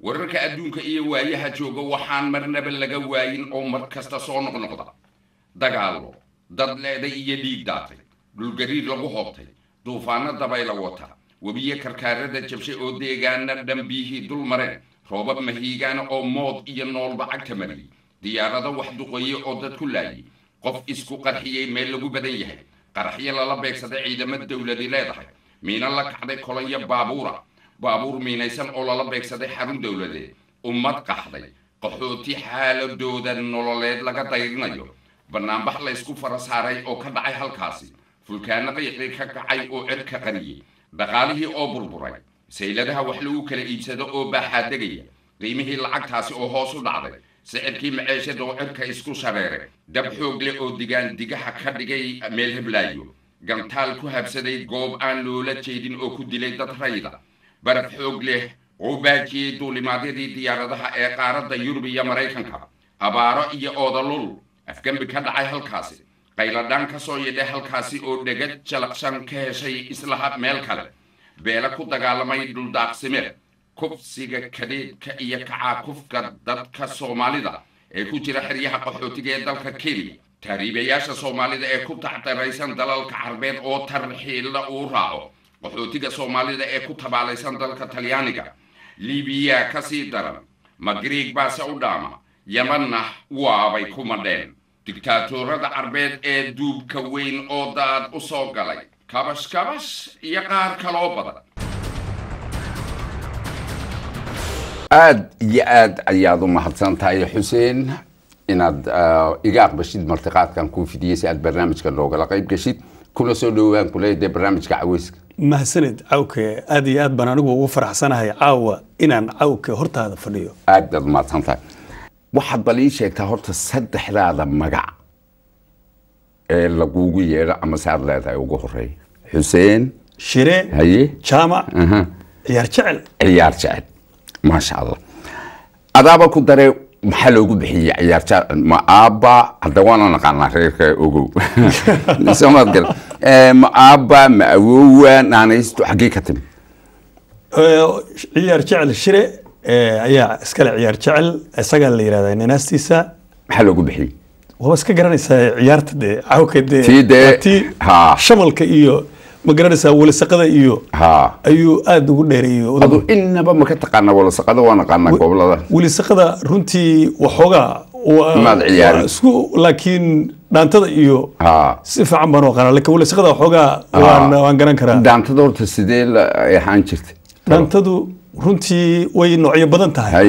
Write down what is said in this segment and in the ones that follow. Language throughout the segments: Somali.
wararka adduunka iyo waayaha jooga waxaan marnaba laga waayin oo mar kasta soo noqnoqda dagaallo dad leeday iyo dhiig daatay dhulgariir lagu hoobtay duufaano dabayla wata webiyo karkaarada jabshay oo deegaana dhambiyihii dul mareen roobab mahiigaana oo mood iyo noolba cagta mariyey diyaarado wax duqoye oo dad ku laayay qof isku qarxiyey meel lagu badan yahay qaraxyo lala beegsaday ciidamo dowladi leedahay miino la kacday kolonyo baabuura baabuur miinaysan oo lala beegsaday xarun dowladeed ummad qaxday qaxooti xaaladooda nololeed laga dayrinayo bannaanbax laysku fara saaray oo ka dhacay halkaasi fulkaano qiiqii ka kacay oo cirka qariyey dhaqaalihii oo burburay sayladaha wax lagu kala iibsado oo baaxaadegaya qiimihii lacagtaasi oo hoos u dhacday sicirkii maceeshada oo cirka isku shareeray dab xoog leh oo digaan digaha ka dhigay meel heblaayo gantaal ku habsaday goob aan loola jeedin oo ku dilay dad rayda baraf xoog leh oo baajiyey duulimaadyadii diyaaradaha ee qaaradda yurub iyo maraykanka abaaro iyo oodalul afgembi ka dhacay halkaasi qayladhaan ka soo yidhay halkaasi oo dhegad jalaqshan ka heshay islaha meel kale beela ku dagaalamay dhuldaaqsimeed kufsiga kadeedka iyo kacaakufka dadka soomaalida ee ku jira xeryaha qaxootiga ee dalka kenya taariibayaasha soomaalida ee ku tacdaraysan dalalka carbeed oo tarxiilla uu raaco qaxootiga soomaalida ee ku tabaalaysan dalka talyaaniga libiya ka sii daran magriig baase u dhaama yamanna waabay ku madheen digtaatorada carbeed ee duubka weyn oo daad u soo galay kabash kabash iyo qaar kaloo badan aad iyo aad ayaad u mahadsan tahay xuseen inaad iga aqbashid martiqaadkan kuu fidiyey si aad barnaamijka noogala qayb geshid kuna soo dhowaan kuleedahay barnaamijka caweyska mahadsanid cawke aad iyo aad baan anigu ugu faraxsanahay caawa inaan cawke hortaada fadhiyo aad baad mahadsan tahay waxaad bal ii sheegtaa horta saddexdaada magac ee lagugu yeedho ama saad leedahay ugu horeeya xuseen shire haye jaamac aha, ciyaar jecel ciyaar jecel maasha allah adaaba ku dare maxaa loogu bixiyey ciyaar jecel ma aabba hadda waana naqaanaa reerka ogow somaad gal Eh, ma aabba ma awowa naanaystu xaggee ka timi Ee, ciyaar jecel shire ee, ayaa iskale ciyaar jecel isagaa la yihahdaa ninaastiisa maxaa loogu bixiyey waaba iska garanaysaa ciyaarta dee cawke dee Tii dee- waa tii haa. shamalka iyo ma garanaysaa welisaqada iyo ha ayuu aada ugu dheereeyey adu inaba ma ka taqaanaa walasaqada waa naqaanaa gobolada welisaqada runtii waxoogaa waa- Maad ciyaarin. waa isku laakiin dhaantada iyo ha si fiican baan u aqaanaa laakiin welisaqada waxoogaa waan waan garan karaa daantada horta sidee la ay ahaan jirtay dhaantadu runtii way noocyo badan tahay Hay.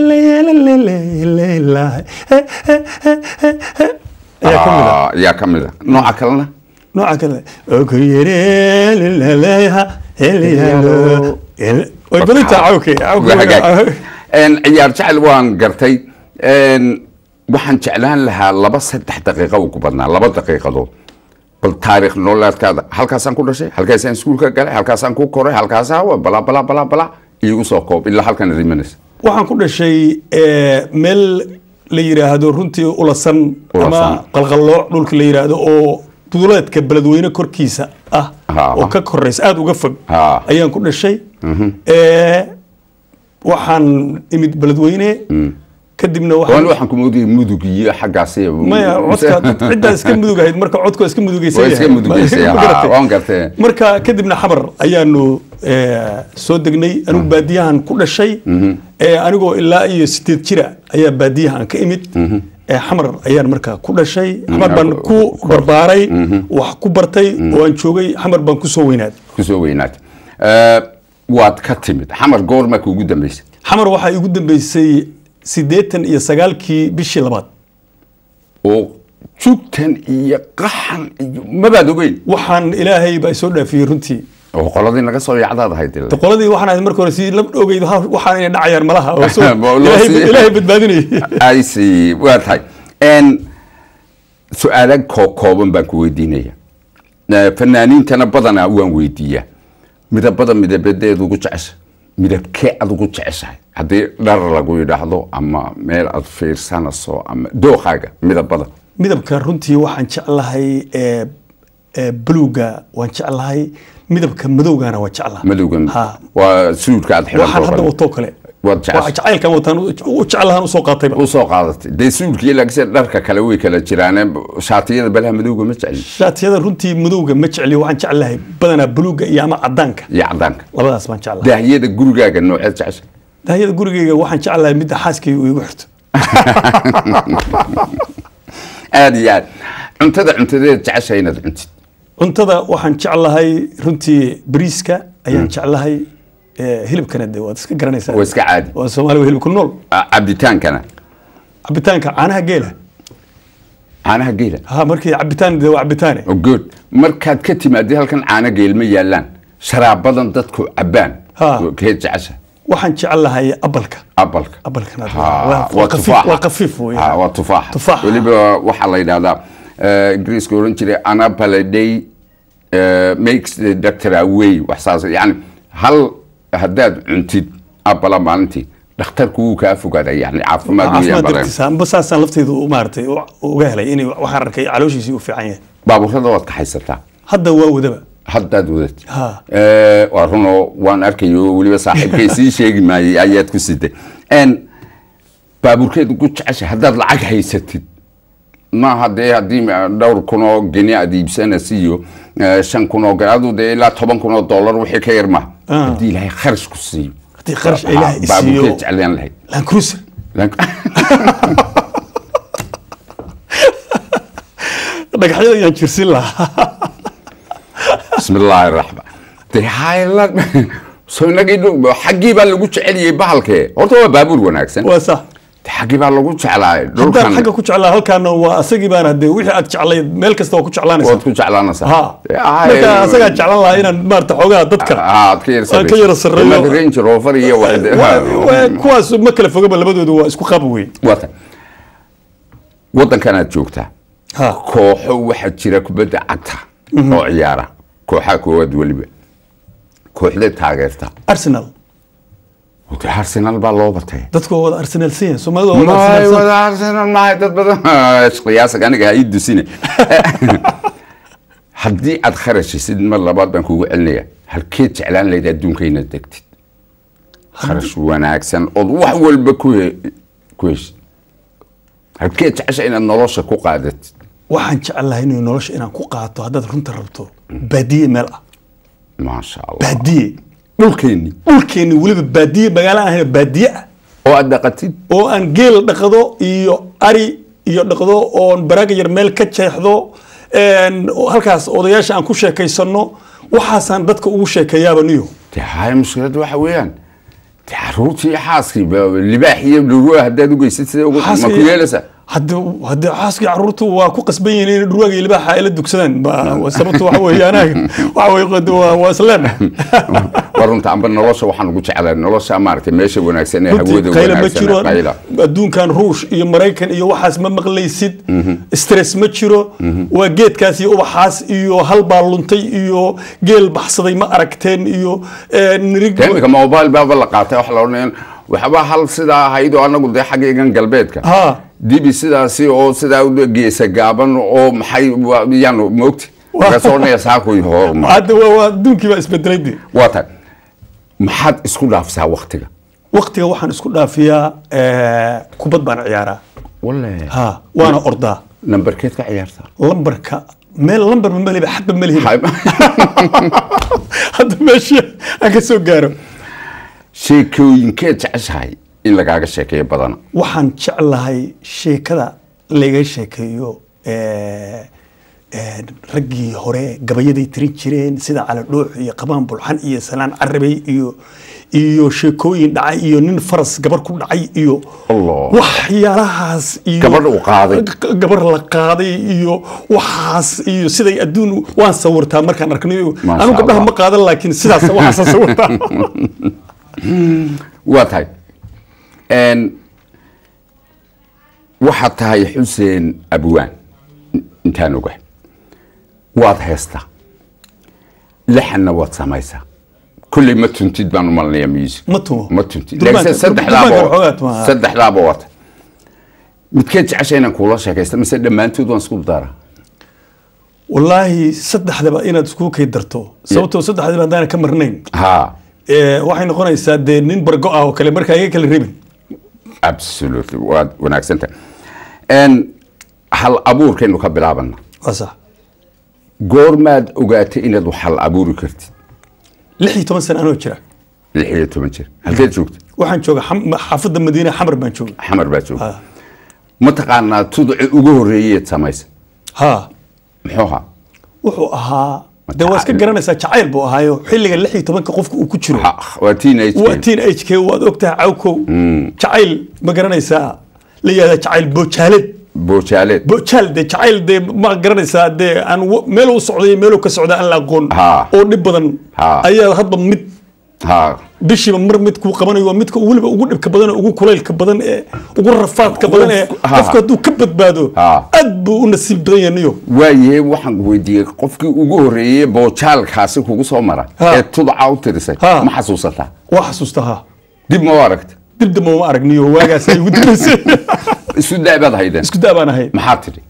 ayaa ka mid a Ah, yaa ka mid a nooca kalena nooca kale oku yereelaleha helyalo way badan tahay cawke Waa hagaag. Een, ciyaar jecel waan gartay Een, waxaan jeclaan lahaa laba saddex daqiiqo ugu badnaa laba daqiiqadood bal taariikh nololeedkaada halkaasaan ku dhashay halkaasaan iskuulka galay halkaasaan ku koray halkaasaa wa bala bala bala bala iigu soo koob ilaa halkan imanaysa waxaan ku dhashay eh, meel la yiraahdo runtii ulasan Ulasan. ama qalqallooc dhulka la yiraahdo oo duuleedka beledweyne korkiisa ah Ha. oo ka koraysa aada uga fog Ha. ayaan ku dhashay Eh, waxaan imid beledweyne kadibna waan waxaan waxaan ku moodayay mudug iyo xaggaasi maya codka ciddaa iska mudug ahayd marka codku waa iska mudugaysan waa iska yahay. mudugaysay Ma ha, garatay? waan gartay marka kadibna xamar ayaanu eh, soo degnay anigu baadiyahan ku dhashay Eh, anigoo ilaa iyo sideed jira ayaa baadiyahan ka imid Eh, xamar ayaan markaa ku dhashay xamar baan ku barbaaray wax ku bartay oo aan joogay xamar baan kusoo weynaaday kusoo weynaatay Eh, waad ka timid xamar goorma kuugu dambaysay xamar waxaa igu dambeysay siddeetan iyo sagaalkii bishii labaad oo jugtan iyo qaxan iyo mabaad ogeyn waxaan ilaahay baa isoo dhaafiyey runtii oo qoladii naga soo yaacdaad ahayd dee. qoladii waxaan ahayd marka hore si la ogeyd ha- waxaan inay dhacayaan malaha oo soo- Baa loo ilaahay sii- ilaahay badbaadinayay I see waa tahay n su-aala koo kooban baan ku weydiinaya Eh, fanaaniintana badanaa waan weydiiyaa midabada midabadeed ugu jecesha midabkee aad ugu jeceshahay haddii dhar lagu yidhaahdo ama meel aad fiirsanayso ama dookaaga midabada midabka runtii waxaan jeclahay ee ee buluuga waan jeclahay midabka madowgana waan jeclahay madowga Ha. waa suudka aad waxaan hadda xidhan watoo kale waad waxa jeceshay jacaylkan wataan u jeclahan usoo qaatayba u soo qaadatay dee suulkii laakiin dharka kale way kala jiraane shaatiyada balaha madowga ma jecli shaatiyada runtii madowga ma jecliyo waxaan jeclahay badanaa buluuga iyo ama cadaanka iyo cadaanka labadaas baan jeclahay daahiyada gurigaaga nooceed jeceshay dahyada gurigayga waxaan jeclahay midda xaaskayga uu igu xirto aad iyo aad cuntada cuntadeed jeceshay inaad cuntid cuntada waxaan jeclahay runtii bariiska ayaan jeclahay eh, hilibkana de waad iska garanaysaa waa iska caadi waa soomaali waa hilib ku nool Ah, cabitaankana cabitaanka caanaha geela caanaha geela ha markii cabitaan de waa cabitaane Oh, good markaad ka timaadid halkan caano geel ma yaalaan sharaabadan dadku cabaan Ha. kee jecesha waxaan jeclahay abalka abalka abalkana Ha, waa waa qafiif tufaaxa. waa qafiif wey Ha, waa tufaax Tufaax. weliba waxaa la yidhahdaa eh, ingiriiska oran jiray anapale day eh, makes the doctor away wax saas yani hal haddaad cuntid abala maalintii dhakhtarku wuu kaa fogaada yani caafimaad weeyaan caafimaad badan dartiisa amba saasaan lafteyda u maaragtay u- uga helay inay waxaan arkay calooshiisii u fiican yahay baabuurada waad kaxaysataa hadda waa wadaba haddaad wadatid Ha. Eh, waa runoo waan arkayo weliba saaxiibkay sii sheegi maayey ayaad ku siday n baabuurkeed ugu jecesha haddaad lacag haysatid maaha dee haddii ma- dhowr kun oo geni aad iibsanaysa iyo eh, shan kun oo geni aduu dee ilaa toban kun oo dollar wixii ka yar maha Ah. haddii ilaahay kharash ku siiyo haddii kharash ilaahay Ha, isiiyo baabuurkeed jeclaan lahayd land cruiser dhagaxyada ayaan jirsin lahaa bismillaahi raxmaan dee hayla soo inagii dhow xaggii baa lagu jeceliyey bahalkee horta waa baabuur wanaagsan waa sax dee xaggii baa lagu jeclaay haddaan dhulkan xagga ku jeclaa halkaana waa asagii baana de wixii aad jeclayd meel kasta waa ku jeclaanaysaa waad ku jeclaanaysaa ha marka asagaa jeclan lahaa inaan maarata xoogaa dadka aad ka yar aan ka yara sarreeyo. Mad range rover iyo wax Waa- waa- kuwaas ma kala fogaba labadoodu waa isku qab wey wata waddankan aad joogtaa ha kooxo waxaa jira kubadda cagta oo ciyaara kooxaha koowaad weliba kooxda taageerta arsenal Wata arsenal baa loo batay dadku waa wada arsenal siyan soomaalida waa wada maay arsenal wada arsenal maay dad badan qiyaasag aniga ha ii dusine haddii aad kharashisid mar labaad baan kugu celinaya halkeed jeclaan lahayd adduunka inaad degtid kharash wanaagsan ood wax walba ku he- ku heshid halkeed jecesha inaad nolosha ku qaadatid waxaan jeclahay inay nolosha inaan ku qaato haddaad runta rabto baadiye meel ah maasha allah baadiye dhulkeenni dhulkeenni weliba baadiye magaalo aan ahayn baadiye ah oo aad dhaqatid oo aan geel dhaqdo iyo ari iyo dhaqdo oon baraaga yar meel ka jeexdo een, oo halkaas odayaasha aan ku sheekaysano waxaasaan dadka ugu sheekeeyaaba niyo dee haya mushkilad waxa weeyaan dee caruurtii iyo xaaskii ba- libaax iyo dhurwaa haddaad ugeysid sida ugu ma ku yeelaysaa hadde hadde xaaskii caruurtu waa ku qasban yihiin inay dhurwaaga iyo libaaxa ay la dugsadaan Ba- waa sababta waxa weeye anaga waxa weeye qad- waa waa isleen waa runta amba nolosha waxaan ugu jeclaa nolosha maaragtay meesha wanaagsan ee runtii hawada qayle ma wanaagsan jiro ee qayla adduunkan ruush iyo maraykan iyo waxaas ma maqlaysid stress ma jiro waa geedkaas iyo ubaxaas iyo hal baa luntay iyo geel baxsaday ma aragteen iyo eh, nirig dee imika mobile baaba la qaatay wax la odhanaya waxba hal sidaa ahayd oo anagu dee xagga igan galbeedka ha dibi sidaasi oo sidaa u geesa gaaban oo maxay waa- yaanu moogti markaasoo odhanaya saakuy horma hadda waa waa adduunkii baa isbedelay de waa tahay maxaad isku dhaafsaa waktiga waqtiga waxaan isku dhaafiyaa eh, kubad baan ciyaaraa walle ha waana ordaa nambarkeed ka ciyaartaa lambarka meel lambar ma meliba xadba melihiba Hay- hadda meesha aan ka soo gaaro sheekooyinkeed jeceshahay in lagaaga sheekeeyo badana waxaan jeclahay sheekada laga sheekeeyo eh, eh, raggii hore gabayaday tirin jireen sida cali dhuux iyo qabaan bulxan iyo salaan carabey iyo iyo sheekooyin dhacay iyo nin faras gabar ku dhacay iyo Allah. waxyaalahaas iyo Gabadh uu qaaday. G- gabar la qaaday iyo waxaas iyo siday adduun waan sawirtaa markaan arknayo Masha anu gabdhaha Allah. ma qaadan laakiin sidaas waxaasaan sawirtaa waa tahay n waxaad tahay xuseen abwaan intaan ogahay waad heestaa lixanna waad samaysaa kulley ma tuntid baan u malinayaa music Ma tumo. ma tuntid Durbaanka- laakiin durbaanka waxoogaa saddexdaaba tumaa. saddexdaaba wata midkeed jecesha inaan kuula sheekaysta mise dhammaantood waan isku daraa wallaahi saddexdaba inaad isku kay darto sababtoo saddexdaba haddaan ka marnayn ha ee, waxay noqonaysaa dee nin bargo ah oo kale markaa iga kala rebin absolutely waad wanaagsanta n hal abuurkaynu ka bilaabana waa sax goormaad ogaatay inaad wax hal abuuri kartid lix iyo toban sano anoo jira lix iyo toban jir halkeed joogta waxaan jooga xam- xaafadda madiine xamar baan jooga xamar baa joogta Ah. mataqaanaa tudci ugu horreeyeed samaysa ha muxuu ahaa wuxuu ahaa dee waa iska garanaysaa jacayl buu ahaayo xilliga lix iyo tobanka qofka uu ku jiro Ha, waa teenage waa teen age ke waad ogtahay cawkow jacayl ma garanaysaa la yihahda jacayl boojaaled boojaaleed bojaal dee jacayl dee ma garanaysaa dee aan w- meel u socday meel ka socda aan la aqoon Ha. oo dhib badan Ha. ayaa hadba mid ha bishiiba mar mid kuu qabanayo waa midka weliba ugu dhibka badan ee ugu kulaylka badan ee ugu rafaadka badan ee Ha. qofka hadduu ka badbaado Ha. aad buu u nasiib badan yahay niyo waaye waxaan weydiiyey qofkii ugu horreeyey boojaalkaasi kugu soo mara Ha. ee tudca u tirisay Ha. ma xasuusataa waa xasuusta ha dib ma u aragta dib dambe uma arag niyo waagaas ay ugu dambaysay isu daabaad haydeen isku daa baan ahay maxaa tidhi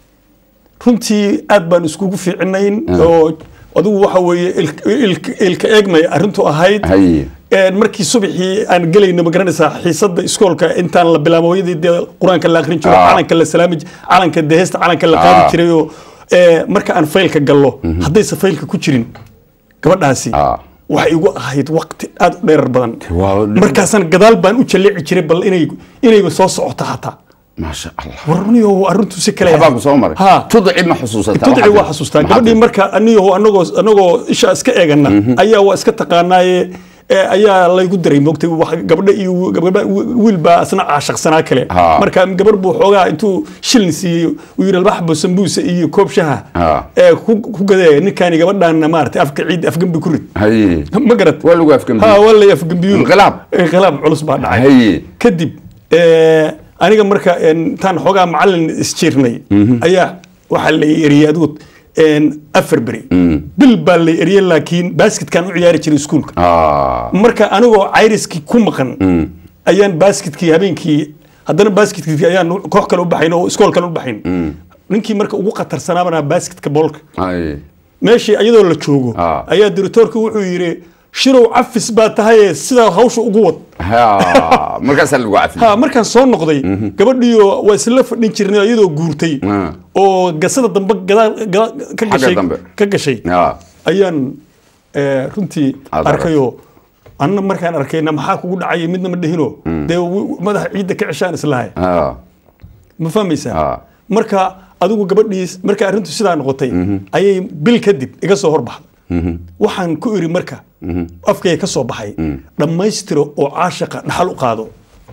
runtii aad baan iskugu fiicinayn oo adigu waxa weeye ilk- ilk- ilka eegmay arrintu ahayd haye Een, markii subaxii aan gelayno ma garanaysaa xiisadda iskoolka intaan la bilaabo hooyadii dee qur-aanka la akhrin jiro Ah. calanka la salaami j- calanka dee heesta calanka la Ah. qaadi jiray oo ee, marka aan faylka gallo haddaysa faylka ku jirin gabadhaasi Ah. waxay igu ahayd waqti aad u dheerar badan waa- markaasaan gadaal baan u jalleeci jiray bal inay inayba soo socoto xataa maasha allah warniyo arrintu si kale waxbaa ku soo maray ha tudci ma xusuusataa tudci Waxaad waa tidhi? xasuustaa Maxaad gabadhii tidhi? marka anigo anagoo anagoo isha iska eegana ayaa waa iska taqaanaaye ee, ayaa laygu diray moogtay wax- gabadha iyo gabadha wiil baa asna caashaqsanaa kale Ha. marka gabar buu xoogaa intuu shilin siiyey uu yidhi albaxbo sambuusa iyo koob shaha Ha. ee ku ku gadee ninkaani gabadhaana maaragtay afka ciid afgembi ku rid haye ma garat waa lagu afgambiye. ha waa lay afgembiyo Inqilaab. inqilaab culus baa dhacay haye kadib ee, aniga marka een, intaan xoogaa macalin isjiirnay ayaa waxaa la eriyey adigu een, afar beri bil baa la eriyey laakiin basketkaan u ciyaari jiray iskuulka Ah, marka anigoo cayriskii ku maqan ayaan basketkii habeenkii haddana basketkii ayaan koox kale u baxayn oo iskool kale u baxayn ninkii marka ugu khatarsanaabana basketka boolka haye meeshii iyadoo la joogo Ah. ayaa directoorka wuxuu yidhi shirow cafis baa tahaye sidaa hawsha ugu wad Ha, markaasaa lagu cafiyey ha markaan soo noqday gabadhiyo waa isla fadhin jirnay iyadoo guurtay Ah. oo gasada dambe gadaal gadaal ka Xagga gashay dambe. ka gashay Ha, ayaan eh, runtii Aad arkayoo anna markaan arkayna maxaa kugu dhacay midna ma dhihino dee wi- madaxa ciidda ka ceshaan islahay ha, ma fahmaysaa Ah. marka adigu gabadhii marka arrintu sidaa noqotay ayay bil kadib iga soo horbaxday waxaan ku iri marka afkay ka soo baxay dhammaystiro oo caashaqa dhaxal u qaado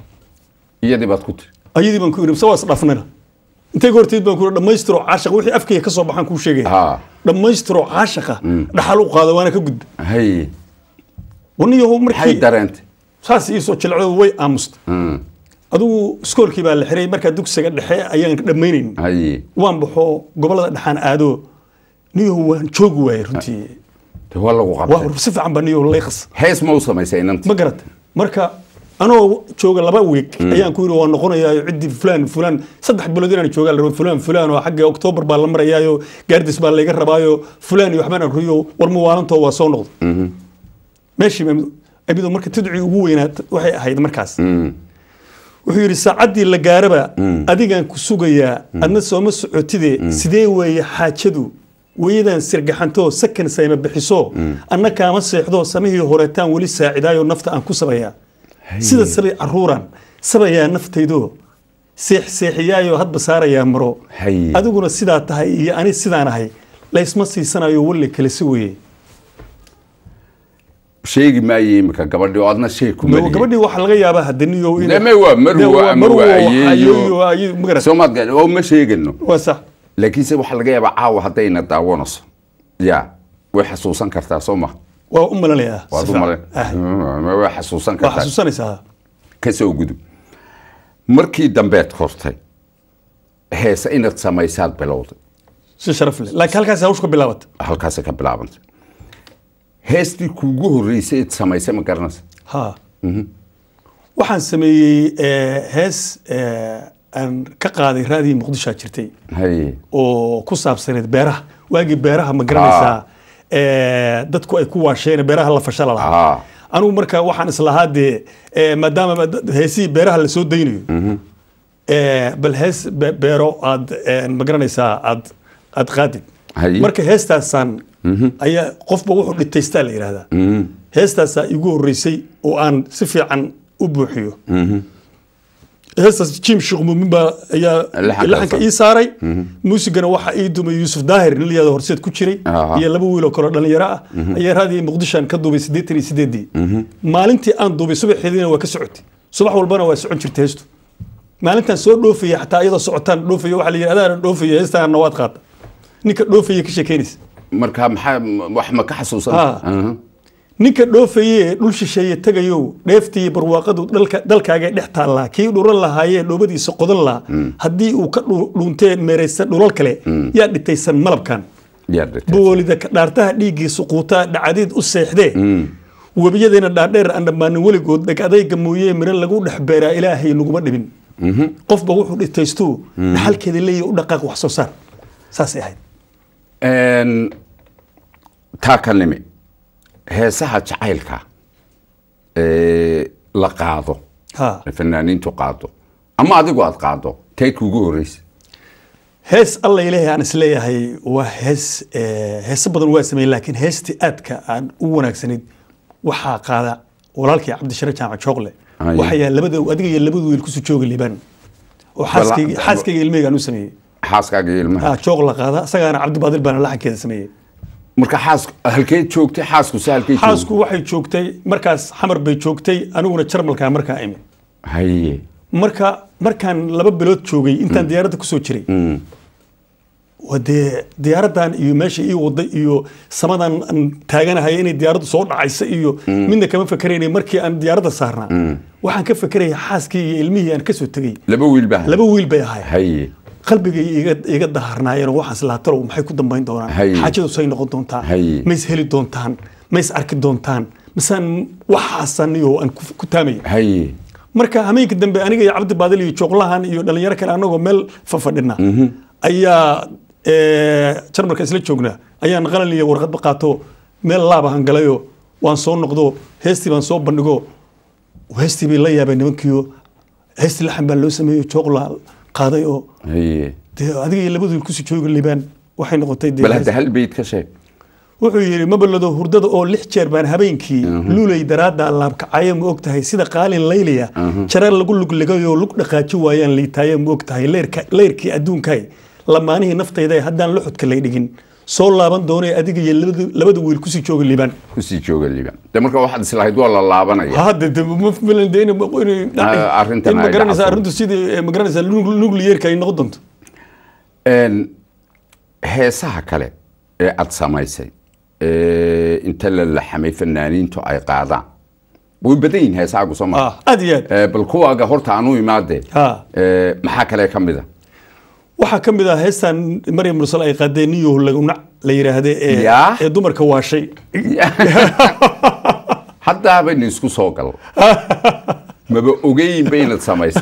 iyadii baad ku tiri ayadii baan ku iri sawaas dhafnana intay horteed baan ku iri dhammaystiro caashaqa wixii afkayga ka soo baxaan kuu sheegaya Ha. dhammaystiro caashaqa dhaxal u qaado waana ka gudba haye waniyaho maxay markii dareentay saas iisoo jilcdo way aamusta adigu iskoolkii baa la xiray markaa dugsiga dhexe ayaan dhammaynayn haye waan baxo gobolada dhexaan aado niyaho waan joogi waayey runtii de waa lagu qabtay waa si fiican baa niyaho layqas hees ma u samaysay inanti ma garata marka anoo jooga laba week ayaan ku yidhi waa noqonayaayo ciddii fulaan fulaan saddex bilood inaan joogaa la rabo fulaan fulaan oo xagga oktoobar baa la marayaayo gaardis baa layga rabaayo fulaan iyo waxbaan akriyo war muwaalantoo waa soo noqda meeshii baa amido marka tidcii ugu weynaa waxay ahayd markaas wuxuu yidhi saacaddii la gaaraba adigaan ku sugayaa adna sooma socotide sidee weeye xaajadu weyadan sirgaxantoo sakan sayma bixiso anna kaama seexdo samihii horeetaan weli saacidaayo nafta aan ku sabayaa sida sabay caruuran sabayaa naftaydo seex seexiyaayo hadba saarayaa maro Hay. adiguna sidaa tahay iyo ani sidaan ahay laysma siisanayo walle kale si weeye sheegi maayo imika gabadhii oo adna sheeg ku mariyey gabadhii waxaa laga yaabaa hadaniyo inay- Deme waa marwo Dee waa ama marwo, waa ayeeyo, ayeeyo. ayeeyo, ma garat- soomaad gaadhi oo ma sheegano waa sax laakiinse waxaa laga yaabaa caawa haddayna daawanayso ya way xasuusan kartaa soo ma waa u malanayaa waad si u fiican. male Ah, way xasuusan waa kartaa xasuusanaysaa ka soo gudub markii dambeed kortay heese inaad samaysaad bilowday si sharaf leh laakiin halkaas hawshu ka bilaabata halkaasay ka bilaabantay heestii kuugu horreysay eed samaysay ma garanaysa ha waxaan sameeyey eh, hees eh, aan ka qaaday raadii muqdishoa jirtay haye oo ku saabsaneed beeraha waagii beeraha ma garanaysaa eh, dadku ay ku waasheen beeraha la fashala lahaa Ah. anigu marka waxaan islahaa dee eh, maadaama dad- heesihii beeraha lasoo daynayo eh, bal hees be- beero aad eh, magaranaysaa aad aad qaadid Haye. marka heestaasaan ayaa qofba wuxuu dhitaystaa la yidhahdaa heestaasaa igu horreysay oo aan si fiican u buuxiyo heestaas jim sheekh muumin baa ayaa Laxanka laxanka sa- ii saaray muusigana waxaa ii dumay yuusuf daahir nin layado horseed ku jiray Aha. iyo laba wiil oo kaleo dhalinyaro ah ayaa raadiyo muqdishoan ka duubay siddeetan iyo sideedii maalintii aan duubay subaxeediina waa ka socotay subax walbana waa socon jirtay heestu maalintaan soo dhoofaya xataa iyadoo socotaan dhoofaya waxaa la yidhi adaana dhoofaya heestaana waad qaata ninka dhoofaya ka sheekeynaysa marka maxaa wax ma ka xasuusan Ah. ninka dhoofaye dhul shisheeye tegayow dheeftii barwaaqadu dhalka- dalkaaga dhex taallaa kii dhuran lahaayee dhoobadiisa qodan lahaa haddii uu ka dhu- dhuuntee meeraysa dhulal kale yaa dhitaysan malabkan boolida ka dhaartaha dhiiggiisu quutaa dhacadiid u seexdee webiyadeena dhaadheer aan dhammaanin weligood dheg adayga mooyee miro lagu dhex beeraa ilaahay naguma dhibin qofba wuxuu dhitaystuu dhaxalkeeda leeyahy u dhaqaaq wax soo saar saasay ahayd taa ka nimi heesaha jacaylka ee la qaado ha ee fanaaniintu qaado ama adigu aad qaado tay kuugu horeysa hees alla ilaahay aan isleeyahay waa hees eh, heeso badan waa sameeyey laakiin heestii aadka aan u wanaagsanayd waxaa qaada walaalkii cabdishare jaamac jooqle Aye. waxayaa labada adiga iyo labada wiil kusoo jooga liibaan oo xaaskayga Bala- xaaskayga ilmeygaan u sameeyey xaaskaaga iyo ilmaha Ah, jooq la qaada isagaana cabdibaadil baana laxankeeda sameeyey marka xaas halkeed joogtay xaasku se halkeed joogtay xaasku waxay joogtay markaas xamar bay joogtay aniguna jarmalkaa markaa imi haye marka markaan laba bilood joogay intaan diyaaradda kusoo jiray waa dee diyaaraddan iyo meesha ii waday iyo samadan aan taaganahay inay diyaaraddu soo dhacaysa iyo midna kama fakeraynay markii aan diyaaradda saarnaa waxaan ka fekeraya xaaskii iyo ilmihii aan kasoo tegey laba wiil baa laba wiil bay ahay haye qalbigay iga iga daharnaayeen oo waxaan islaatalow maxay ku dambayn doonaan Hay. xaajadu say noqon doontaa Hay. ma is heli doontaan ma is arki doontaan misaan waxaasan iyo aan ku ku taamaya haye marka hameenka dambe aniga iyo cabdi baadil iyo jooqlahan iyo dhalinyaro kale anagoo meel fafadhina ayaa eh, jarmalka isla joognaa ayaan qalin iyo warqadba qaato meel laabahan galayo waan soo noqdo heestii baan soo bandhigo heestii bay la yaabeen nimankiio heestii laxan baa loo sameeyo jooqla qaaday oo haye dee adiga iyo labadu kusii jooga liibaan waxay noqotay dee bal hadda hal beyd ka sheeg wuxuu yidhi mabalado hurdada oo lix jeer baan habeenkii luulay daraadda laabkacayo ma og tahay sida qaalin layliya jarar lagu lugligayoo lug dhaqaaji waayaan liitaayo ma og tahay leyrka- leyrkii adduunkay lamaanihii naftayda haddaan luxudka lay dhigin soo laaban doonay adiga iyo labada- labada wiil kusii jooga liibaan kusii jooga liban de marka waxaad islahayd waa la laabanaya hadde de ma filan de in Ah, arrintan in ay magaranaysa dhacdo. arrintu sidii eh, magaranaysa nuclearka ay noqon doonto Een, heesaha kale ee aad samaysay ee inta la laxamay fanaaniintu ay qaadaan way badan yihin heesahaagu soo maa ah aad iyo aad bal kuwaaga horta aan u imaadee Ha. Ee, maxaa kale ka mid a waxaa ka mid ah heestan maryam mursal ay qaadeen niyo lagunac la yidhaahde ee Yaa. ee dumarka waashay haddaaba isku soo gal maba ogeyn ba inaad samaysay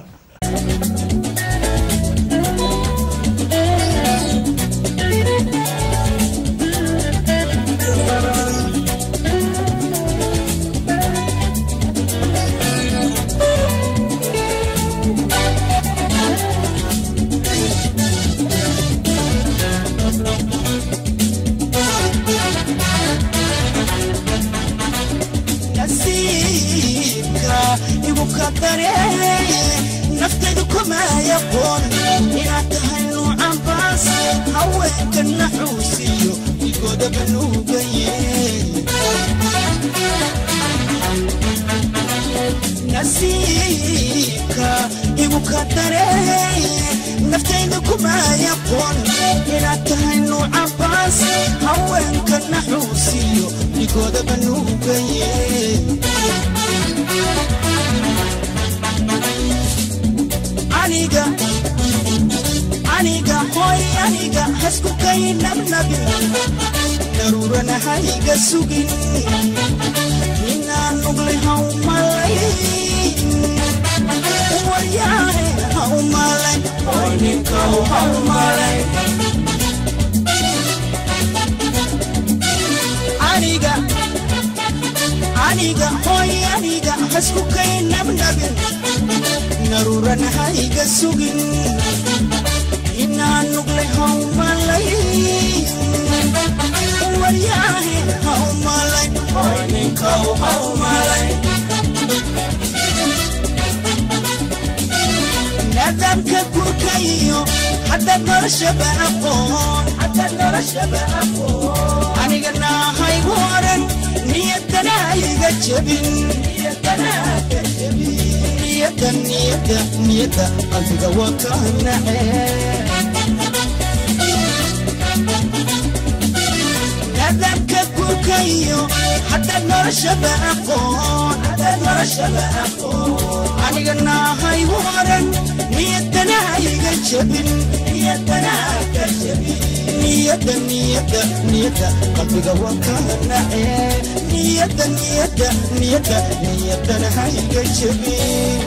nasiibka igu qadare naftaydu kuma yaqoon inaad tahay nuucan baas haweenka naxuusiyo igoodaba nuugaye nasiibka igu qadare naftaydu kuma yaqoon inaad tahay nuucan baas haweenka naxuusiyo igoodaba nuugaye aniga aniga hoy aniga hasku kay nabnabi daruurana hayga sugin inaan nugle haumalay waryaane haumalay hoy ninkaw haumalay aniga aniga hoy aniga hasku kay nabnabin naruuran hayga sugin inaan nuglay hawmalay waryaahe hawmalay hoy ninkaw hawmalay nadamka gurkayo hadda noloshaba aqoon hadda noloshaba aqoon aniga naahaygu oran niyadana iga jebin niyadana ka jebin niyada niyada niyada qalbiga waa ka nace nadamka gurkayo hadda noloshaba aqoon hadda noloshaba aqoon aniga naahaygu oran niyadana iga jebin niyadana ka jebin niyada niyada niyada qalbiga waa ka nace niyada niyada niyada niyadana ha iga jebin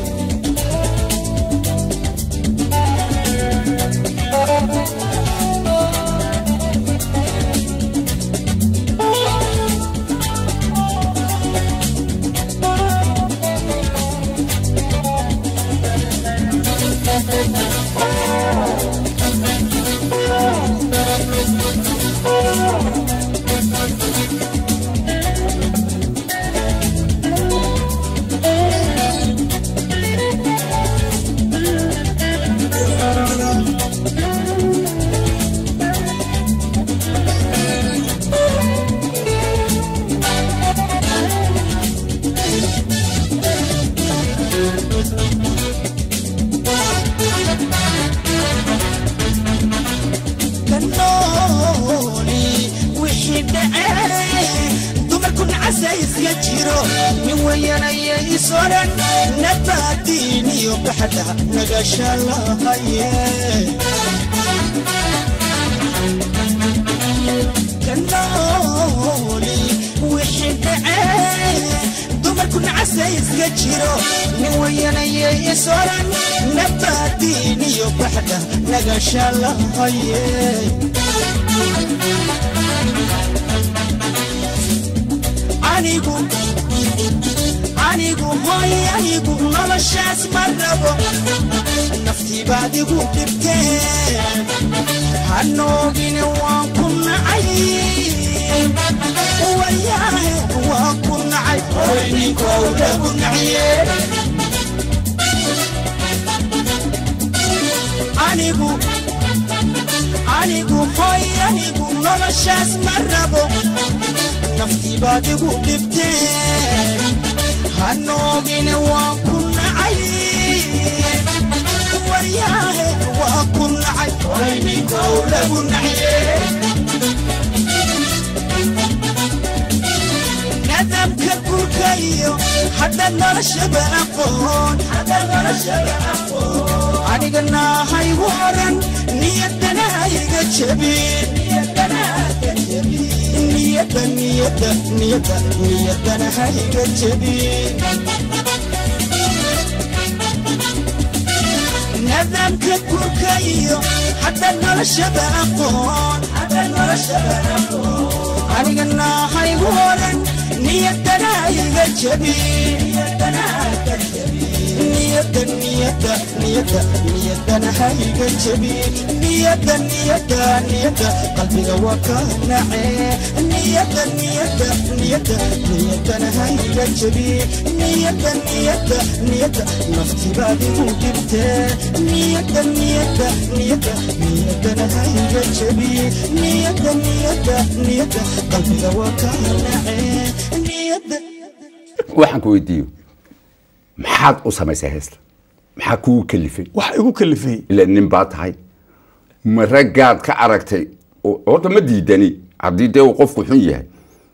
kanooli wixii dhacay dumarku nacasa iska jiro nin weyanaya isoran nabaadiin iyo baxda nagasha lahaye kanooli wixii dhacay dumarku nacasa iska jiro nin weyanaya isoran nabaadiin iyo baxda nagasha lahaye anigu anigu hoy anigu noloshaas ma rabo naftii baad igu dhibteen hanoogine waan ku nacay wayaahe waan ku nacay hoy ninkow lagu naciye anigu anigu hoy anigu noloshaas ma rabo naftii baad igu dhibteen hanoogine waan ku nacay waryaahe waan ku nacay hoy ninkow lagu naciye nadamka gurkayo hadda noloshaba aqoon hadda noloshaba aqoon aniga naahaygu oran niyadana iga jebin niyadana ka jebin niyada niyada niyada niyadana ha iga jebin nadamka gurkayo hadda noloshaba aqoon hadda noloshaba aqoon aniga naahaygu oran niyadana iga jebin niyadana ka jebin niyada niyada niyada niyadana ha iga jebin niyada niyada niyada qalbiga waa ka nace niyada niyada niyada niyadana ha iga jebin niyada niyada niyada nafti baad igu dhibtee niyada niyada niyada niyadana ha iga jebin niyada niyada niyada qalbiga waa ka nace niyada waxaan ku weydiiyo maxaad u samaysay heesta maxaa kugu kalifay wax igu kalifay ila nin baa tahay ma raggaad ka aragtay oo- horta ma diidani haddii dee uu qofku xun yahay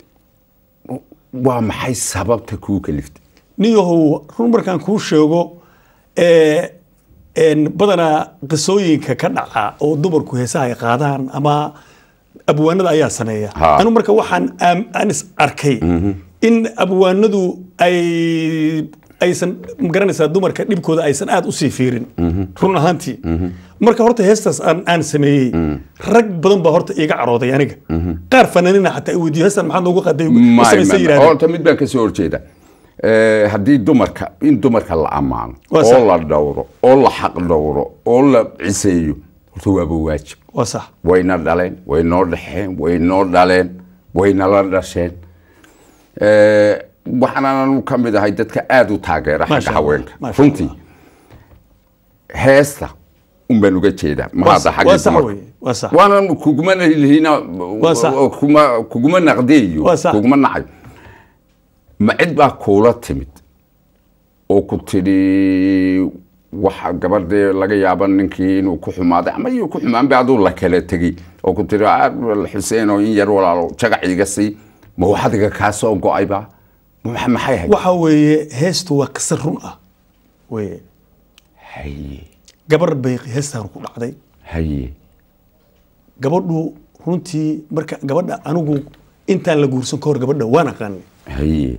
waa maxay sababta kugu kaliftay niyahow run markaan kuu sheego ee, een, badanaa qisooyinka ka dhaca oo dumarku heesaha ay qaadaan ama abwaanada ayaa sameeya Ha. anu marka waxaan aam- aan is arkay in abwaanadu ay aysan magaranaysaa dumarka dhibkooda aysan aad usii fiirin run ahaantii marka horta heestaas aan aan sameeyey rag badan baa horta iiga carooday aniga qaar fanaanina xataa i weydiyo heestan maxaad noogu qaday u samaysa yidhahdeen horta mid baan kasoo horjeeda Eh, haddii dumarka in dumarka la ammaano Waa sax. oo la dhowro oo la xaq dhowro oo la ciseeyo horta waaba waajib waa sax wayna dhaleen way noo dhexeen way noo dhaleen wayna la dhasheen Eh, waxaananu ka mid ahay dadka aada u taageera Maasha xagga Allah, haweenka maasha runtii heesta un baan uga jeedaa Waa mahadda sax- xagga waa sax dumarka weeye, waa sax. waanan kuguma lihina Waa sax. kuma kuguma naqdeeyo Waa sax. kuguma nacayo ma cid baa kuula timid oo ku tidhi waxa gabadhee laga yaaba ninkii inuu ku xumaaday ama iyuu ku xumaanba aduu la kala tegey oo ku tidhi "Ah, xuseen oo in yar walaalo jagac iga sii ma waxadiga kaa soo go-ayba Ma- maxay ahayd waxa weeye heestu waa qisa run ah weye haye gabar bay heestan ku dhacday haye gabadhu runtii marka gabadha anigu intaan la guursan ka hor gabadha waan aqaanay haye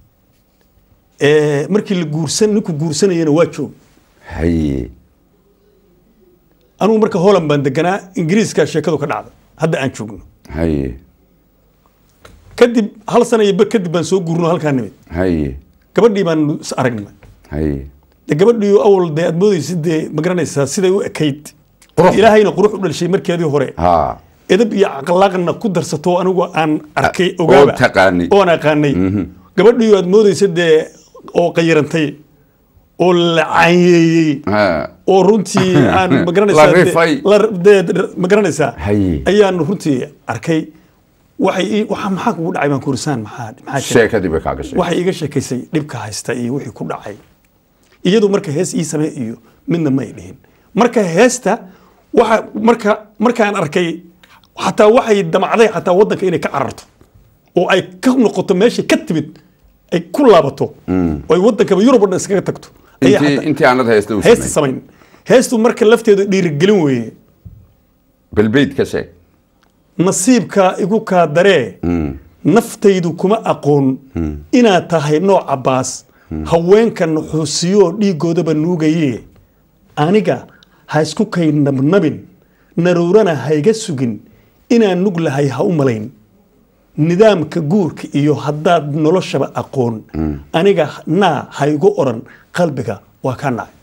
Eh, markii la guursan ninku guursanayana waa joog haye anigu marka holland baan deganaa ingiriiska sheekadu ka dhacda hadda aan joogno haye kadib hal sana iyo bar kadib baan soo guurno halkaa nimid haye gabadhii baan is aragnay haye de gabadhii awal dee aad moodaysid dee ma garanaysaa siday u ekayd Qurux. ilaahayna qurux u dhalishay markeedii hore ha edab iyo akhlaaqna ku darsato anigu aan arkay ogaaba oo taqaanay. oon aqaanay gabadhii aad moodaysa dee oo qayirantay oo la caanyeeyey ha oo runtii aan La magaranaysaa dee- rifay. la- dee- magaranaysaa Haye. ayaan runtii arkay waxay ii- waxa maxaa kugu dhacay baan kurisaan maxaa maxaa jira? sheekadii bay kaaga sheegay waxay iga sheekaysay dhibka haysta iyo wixii ku dhacay iyadu marka hees ii samee iyo midna may dhihin marka heesta waxa marka markaan arkay xataa waxay damacday xataa wadanka inay ka cararto oo ay ka noqoto meeshay ka timid ay ku laabato oo ay wadankaba yurub oo dhan iskaga tagto ayaa intii xataa- intii aanad haysta u heesta samay samayn heestu marka lafteedu dhiirigelin weeye balbeyd ka sheeg nasiibka igu kaa daree naftaydu kuma aqoon inaad tahay nooca baas haweenka nuxuusiyoo dhiiggoodaba nuugayee aniga ha isku kay nabnabin naruurana hayga sugin inaan nug lahay ha u malayn nidaamka guurka iyo haddaad noloshaba aqoon aniga naa haygu odhan qalbiga waa ka nacay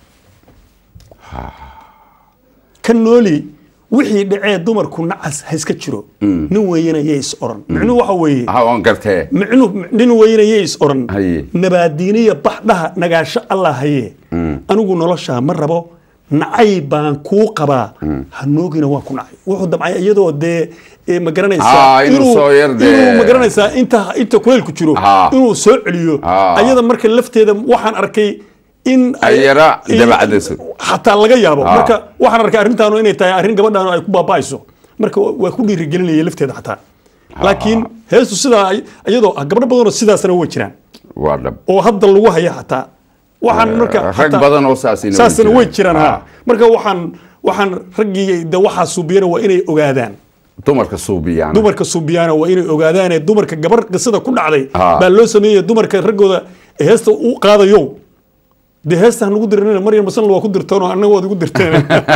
ka nooli wixii dhacee dumarku nacas ha iska jiro nin weeyana yay is odhan micnuhu waxa weeye ha waan gartee micnuhu nin weeyana yay is odhan Haye. nabaadiiniya baxdhaha nagaasho allah haye anigu noloshaa ma rabo nacay baan kuu qabaa ha noogina waan ku nacay wuxuu damcay iyadoo dee eh, ma garanaysaa Ah, inuu soo yar dee- inuu ma garanaysaa inta inta kuleylku jiro Ah. inuu soo celiyo Ah. ayada marka lafteeda waxaan arkay in Ay yara in- dabacdayso. xataa laga yaabo Ah. marka waxaan arkay arrintaanu inay tahay arrin gabadhaanu ay ku baaba'ayso marka wa- waa ku dhiirigelinaya lafteeda xataa laakiin heestu sidaa ay- iyadoo ah gabdho badanoo sidaasna way jiraan waa dhab oo hadda lagu haya xataa waxaan marka rag xataa- badan oo saasina way saasna way jiraan. jiraan Ah. ha marka waxaan waxaan raggii de waxaa suubiyana waa inay ogaadaan dumarka suubiyaan dumarka suubiyaana waa inay ogaadaan ee dumarka gabar qisada ku dhacday Ah. baa loo sameeyey dumarka raggooda heesta u qaadayo dee heesta nagu dirin maryam masan waa ku dirteen oo annaga waad igu dirteen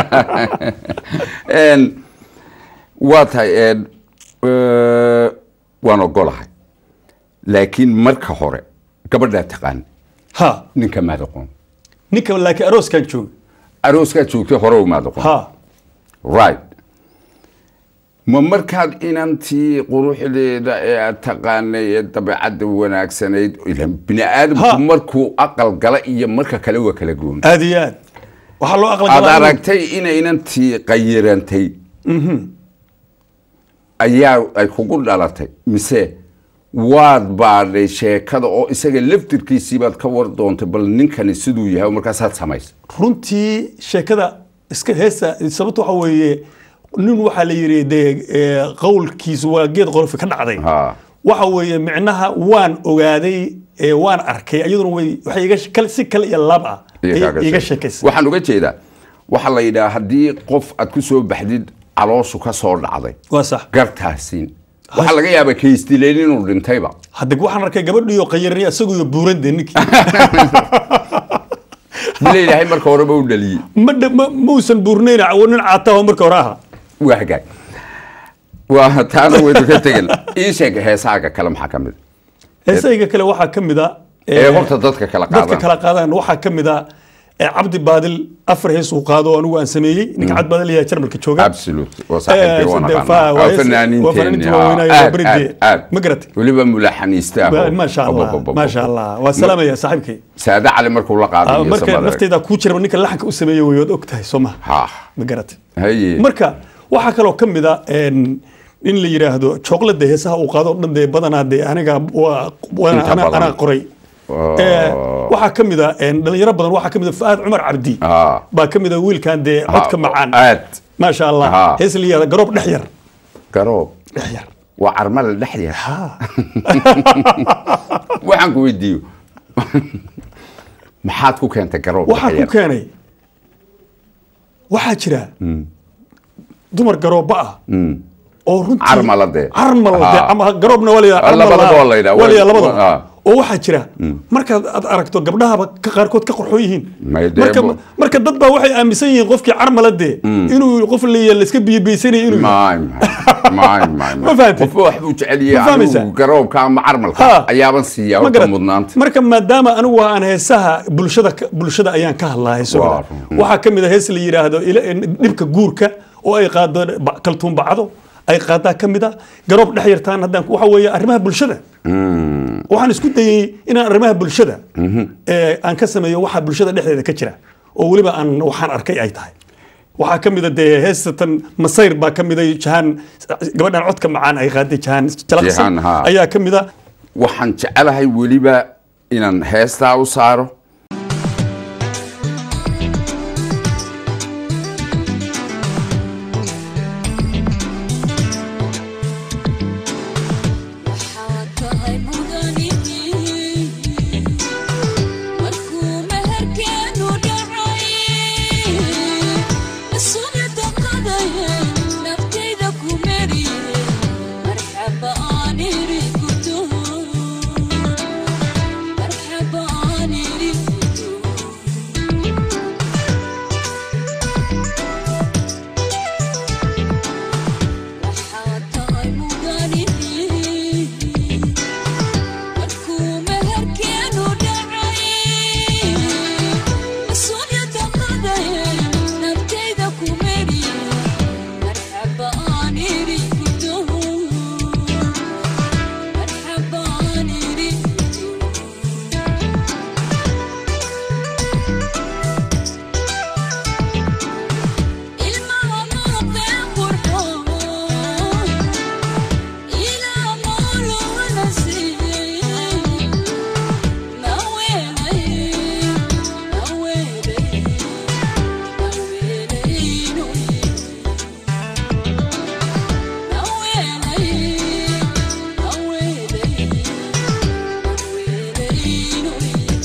En, waa tahay en, eh, waan ogolahay laakiin marka hore gabadhaa taqaan ha ninka maad aqoon ninka laakiin arooskan jooga arooskaa joogtay hore umaad aqoon ha right ma markaad inantii quruxdeeda ee aad taqaanay ee dabeecadda wanaagsanayd ilan bini Ha. aadamku markuu aqal gala iyo marka kale waa kala goon aad iyo aad waxaa loo aqla aad galaa inuu- aragtay inay inantii qayirantay ayaa ay kugu dhalatay mise waad baadhay sheekada oo isaga laftirkiisii baad ka war doontay bal ninkani siduu yahay oo markaasaad samaysay runtii sheekada iska heesta sababta waxa weeye nin waxaa la yidhi dee eh, qowlkiisu waa geed qorofi ka dhacday Ha. waxa weeye micnaha waan ogaaday ee waan arkay iyaduna way waxay iga she- kal- si kale iyo lab ah Iyo ayay kaaga iga sheeg. sheekaysay waxaan uga jeedaa waxaa la yidhaha haddii qof aad ku soo baxdid calooshu ka soo dhacday waa sax gartaasiin waxaa laga yaabaa kaystileen inuu dhintayba hadde waxaan arkay gabadhiyo qayarini isaguyo buurande ninkii bila ilaahay marka horeba u dhaliyey ma dha- ma muusan buurnayn nin caataho marka hore aha waa hagaag waa taana waynu ka tegan ii sheeg heesaaga kale maxaa ka mid heesayga kale waxaa ka mid a ee horta dadka kala dadka qaadan kala qaadaan waxaa ka mid a ee cabdi baadil afar hees uu qaado oo anigu aan sameeyey ninka cabdi baadil ayaa jarmalka jooga absolute waa saaxiibkay waan Eh, aqaanaa waa waa hees- waa fanaaniinta waaweynaayo, waa beridee. ma garatay? weliba mulaxaniiste ah maasha allah maasha allah waa salaamaya saaxiibkay saade cali markuu la Ah, qaaday iyo marka samada. nafteyda kuu jiraba ninka laxanka u sameeyey way waad og tahay soo maha ha ma garatay haye marka waxaa kaloo ka mid a een, in la yidhaahdo chocolate heesaha uu qaado oo dhan dee badanaa dee aniga waa- waa- Inta ana- badan. anaa qoray Oh. Eh, waxaa ka mid a een, dhalinyaro badan waxaa ka mid a fuaad cumar cabdi Ah. baa ka mid a wiilkan dee codka macaan aad maasha allah Ha. hees la yihahda garoob dhex yar garoob dhex yar waa carmale dhexdeeda waxaan ku weydiiyo maxaad ku keentay garoob waxaa ku dhexdeeda? keenay waxaa jira dumar garooba ah oo runtii Carmala dee. carmala Ha. dee ama garoobna waa la yidhaha, Ah, carmala- labadaba waa la yidhaha. waa la yidhaha, Waa- labadaba ah. oo waxaa jira markaad aad aragto gabdhahaba ka qaarkood ka qorxoon yihiin May dee marka bo- marka dad baa waxay aaminsan yihiin qofkii carmala dee inuu qof la layska biyobiyeysanaya inuu yahay. maay maay maay Ma fahantay? qofba wax buu jecel Ma yahay fahmaysaa? anigu garoobka ama carmalka Ha. ayaaban siiyaa Ma horta garat? mudnaanta marka maadaama anigu aan heesaha bulshada ka- bulshada ayaan ka hadlaa heesooda Waa run. waxaa ka mid a hees la yidhaahdo ila- dhibka guurka oo ay qaado ba- kaltuun bacdo ay qaadaa ka mid a garoob dhex yartaan haddaan ku- waxa weeye arrimaha bulshada waxaan isku dayey inaan arrimaha bulshada ee aan ka sameeyo waxa bulshada dhexdeeda ka jira oo weliba aan waxaan arkay ay tahay waxaa ka mid a dee heesatan masayr baa ka mid a jahaan gabadhan codka macaan ay qaaday jahaan jalaqsan Jahaan, haa. ayaa ka mid a waxaan jecelahay weliba inaan heestaa u saaro waxaa tahay mudanigii markuu meherkeenu dhacay isuna daqadayay naftayda ku meriyey marxaba aan iri gudo marxaba aan iri gudo waxaa tahay mudanigii markuu meherkeenu dhacay mas-uuliyadda qadayay naftayda ku meriyey marxaba aan iri gudo marxaba aan iri gudo ilmaha muuqdee qurxoon ilaa maaluna siiyey naweelay naweelay naweelaynu naweelay naweelay naweelaynu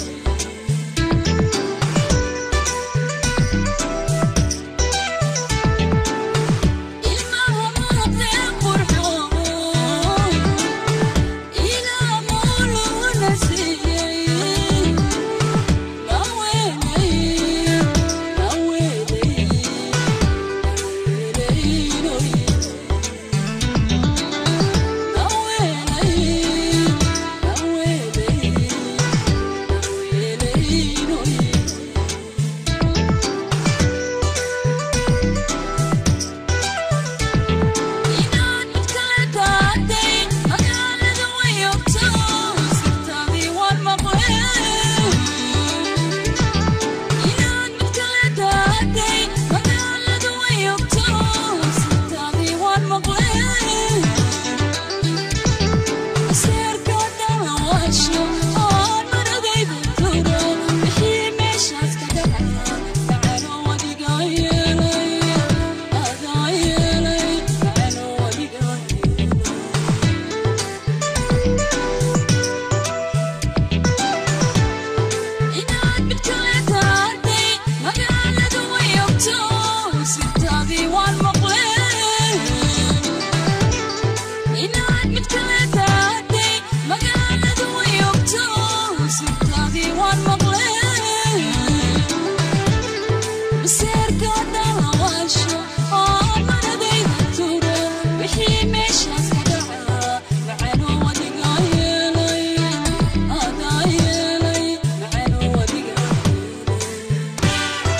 ilmaha muuqdee qurxoon ilaa maaluna siiyey naweelay naweelay naweelaynu naweelay naweelay naweelaynu inaad mid kale daatay magaalada wayogto sirtaadii waan maqleen inaad mid kale daatay magaalada wayogto sirtaadii waan maqleen seerka dhalawaasho oon maradayda turo wixii meeshaas ka dhaca macano wadigaa yeelay adaa yeelay macano wadigaa yeelay inaad mid kale taartay magaalada wayogto sirtaadii waan maqleen inaad maseerka dalawaasho oo maradayda turo wixii meeshaas ka dhaca macanoo wadiga yeelay adaa yeelay macanoo wadiga yeelay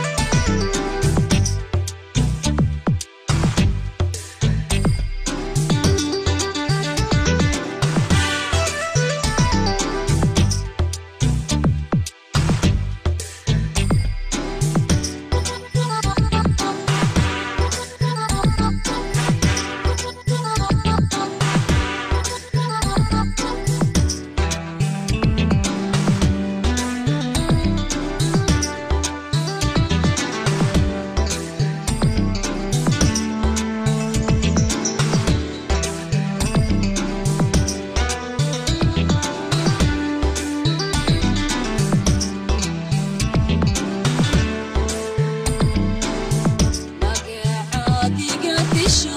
magacaadiga disho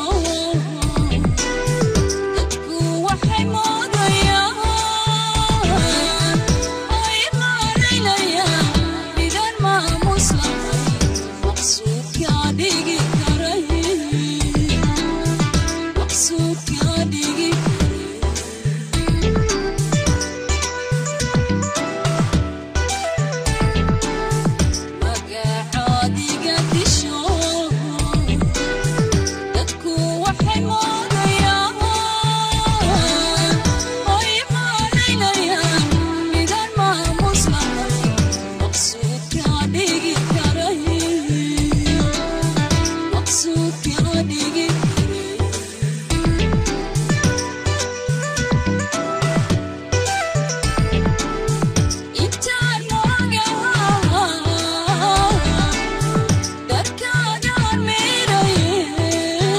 dadku waxay moodayaan ay maaraynayaan midaan maamus lahayn maqsuudkaa dhigi karay maqsuudkaa dhigi magacaadiga disho dadku waxay moodayaan ay maaraynayaan midaan maamus lahayn maqsuudkaa dhigi karay maqsuudkaa dhigi karay intaan moogaha dadkaagaan meeraye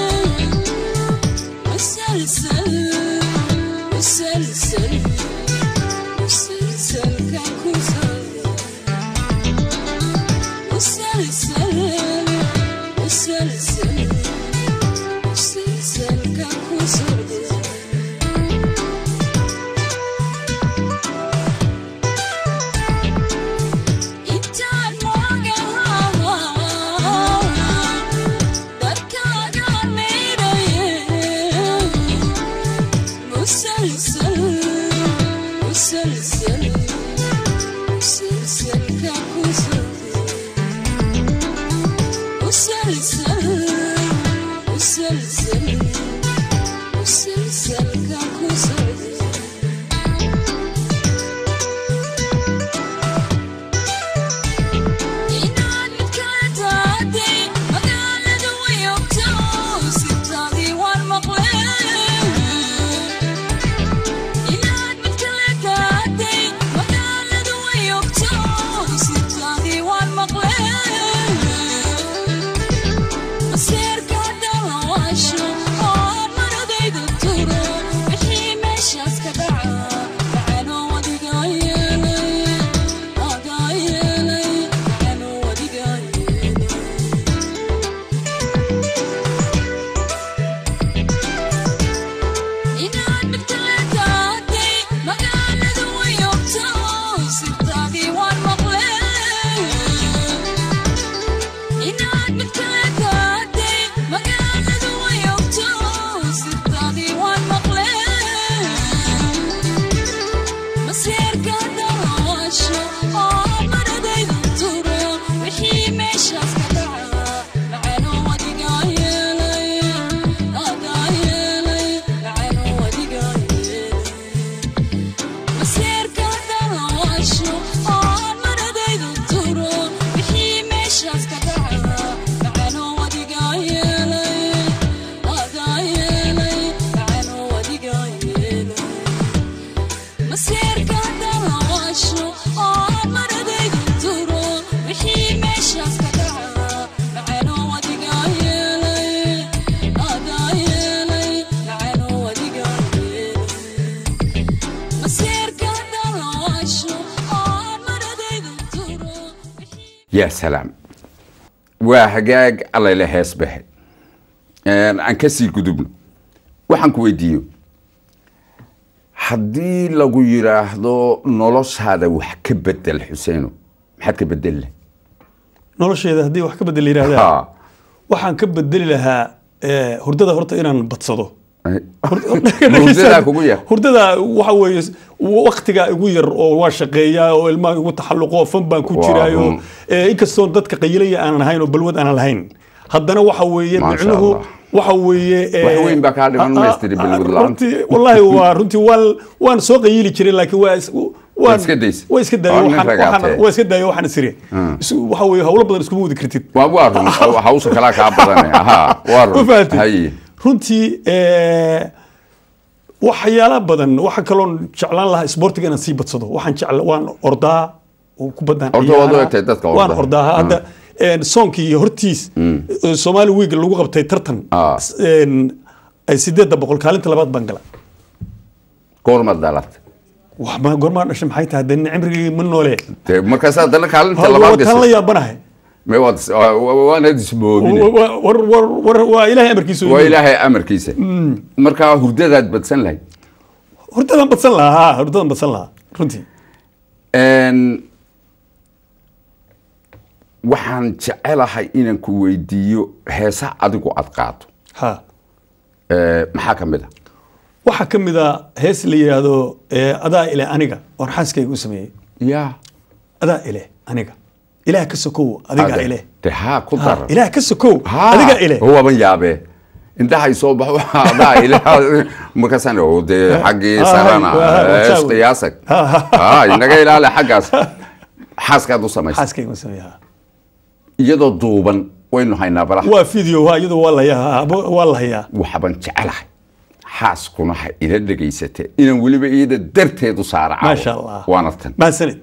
musalsal musalsal musalsalka ku socda musalsal musalsal musalsalka ku socda intaan moogaha dadkaagaan meeraye musalsal musalsal musalsalka ku socda musalsal musalsal musalsalka ku socda inaad mid kala taatay magaalada way ogto sitaadii waan maqleen inaad mid kala taatay magaalada way ogto sitaadii waan maqleen maseerka dalawaasho oo maradayda turo wixii meeshaas ka dhaca macanoo wadiga yeelay adaa yeelay macanoo wadiga yeelay inaad mid kala taatay magaalada way ogto sitaadii waan maqleen inaad mid kala taatay magaalada way ogto sitaadii waan maqleen maseerka dalawaasho oo maradayda turo wixii meeshaas ka dhaca macanoo wadiga yeelay adaa yeelay macanoo wadiga yeelay maseerka dalawaasho oo maradayda turo wixii meeshaas ka dhaca macanoo wadiga yeelay adaa yeelay macanoo wadiga yeelay maseerka dalawaasho oo maradayda turo wixii meeshaas ka dhaca macanoo wadiga yeelay adaa yeelay macanoo wadiga yeelay maseerka dalawaasho oo maradayda turo wixii yaa salaam waa hagaag allayle hees baxe aan ka sii gudubno waxaan ku weydiiyo haddii lagu yidhaahdo noloshaada wax ka bedel xuseeno maxaad ka bedeli leh nolosheeda haddii wax ka bedel yidhaahdaa ha waxaan ka bedeli lahaa eh, hurdada horta inaan badsado hurdadaa kugu yar hurdada waxa weeye waktigaa igu yar oo waa shaqeeyaa oo ilmaha igu taxalluqo fan baan ku Waa jiraayo run. eh, inkastoo dadka qayilaya aanan ahayn oo balwad aanan lahayn haddana waxa weeye Maasha micnuhu Allah. waxa weeye eh, Wax weyn baa kaa dhiman ah, ah, maystiri balwad la'aan. runtii wallaahi waa runtii waan waan soo qayili jiray laakiin waa is- waan iska daysay. waa iska daayo Waa nin waxaan- ragaatee. waxaan- waa iska daayo waxaan isiri Is- waxa weeye hawlo badan iskuma wadi kartid waa waa run hawsha kalaa kaa badanay ha waa ma run fahantay haye runtii eh, waxyaala badan waxa kaloon jeclaan lahaa isboortiga inaan sii badsado waxaan jecla waan ordaa oo kubaddaan Ordo waad u ciyaaraa. egtahay dadka waan orda. ordaa hadda een, soonkii iyo hortiis eh, Somali week lagu qabtay tartan Ah. S- een, ay sideedda boqol kaalinta labaad baan gala goorma dhalatay wax ma goormaa dhashay maxay tahay dee cimrigii ma noole dee markaas haddana kaalinta Ha, labaad wataan la gasay yaabanahay me waad waanaad ismoogine Wa- wa- war war war waa ilaahay amarkiisa waa ilaahay amarkiisa markaa hurdadaad badsan lahayd hurdadan badsan lahaa ha, hurdadan badsan lahaa runtii Een, waxaan jecelahay inaan ku weydiiyo heesa adigu aad qaato ha Ee, maxaa ka mid a waxaa ka mid a hees la yidhaahdo eh, adaa ile aniga oon xaaskayga u sameeyey ya adaa ile aniga ilaah ka sokow adiga ile de haa ku Ha, dar ilaah ka sokow Ha, adiga ile waaban yaabee indhahay soo baxo adaa ile markaasaan oo dee xaggii Ha, sarana ha, ha, ee, saa wey. isqiyaasag Ha, ha, ha inaga ilaali xaggaas xaaskaad u samaysa xaaskayga u sameeyey ha. iyadoo duuban waynu haynaa balaha waa video ha iyadu waa la hayaa waa la hayaa waxban jecelahay xaaskuna ha ila dhegaysate inaan weliba iyada darteedu saara caawo. maasha allah waana tan mahadsanid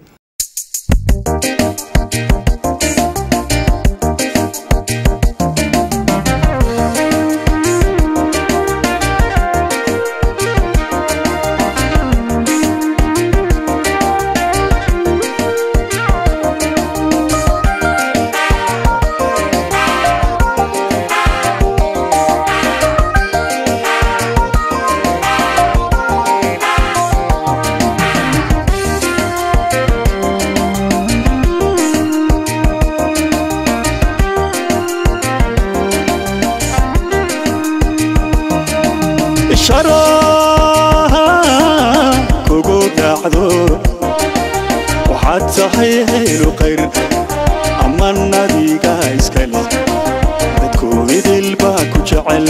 sharaha kugu dhacdo waxaad tahay haylu qayr ama nadiga iskale dadku idil baa ku jecel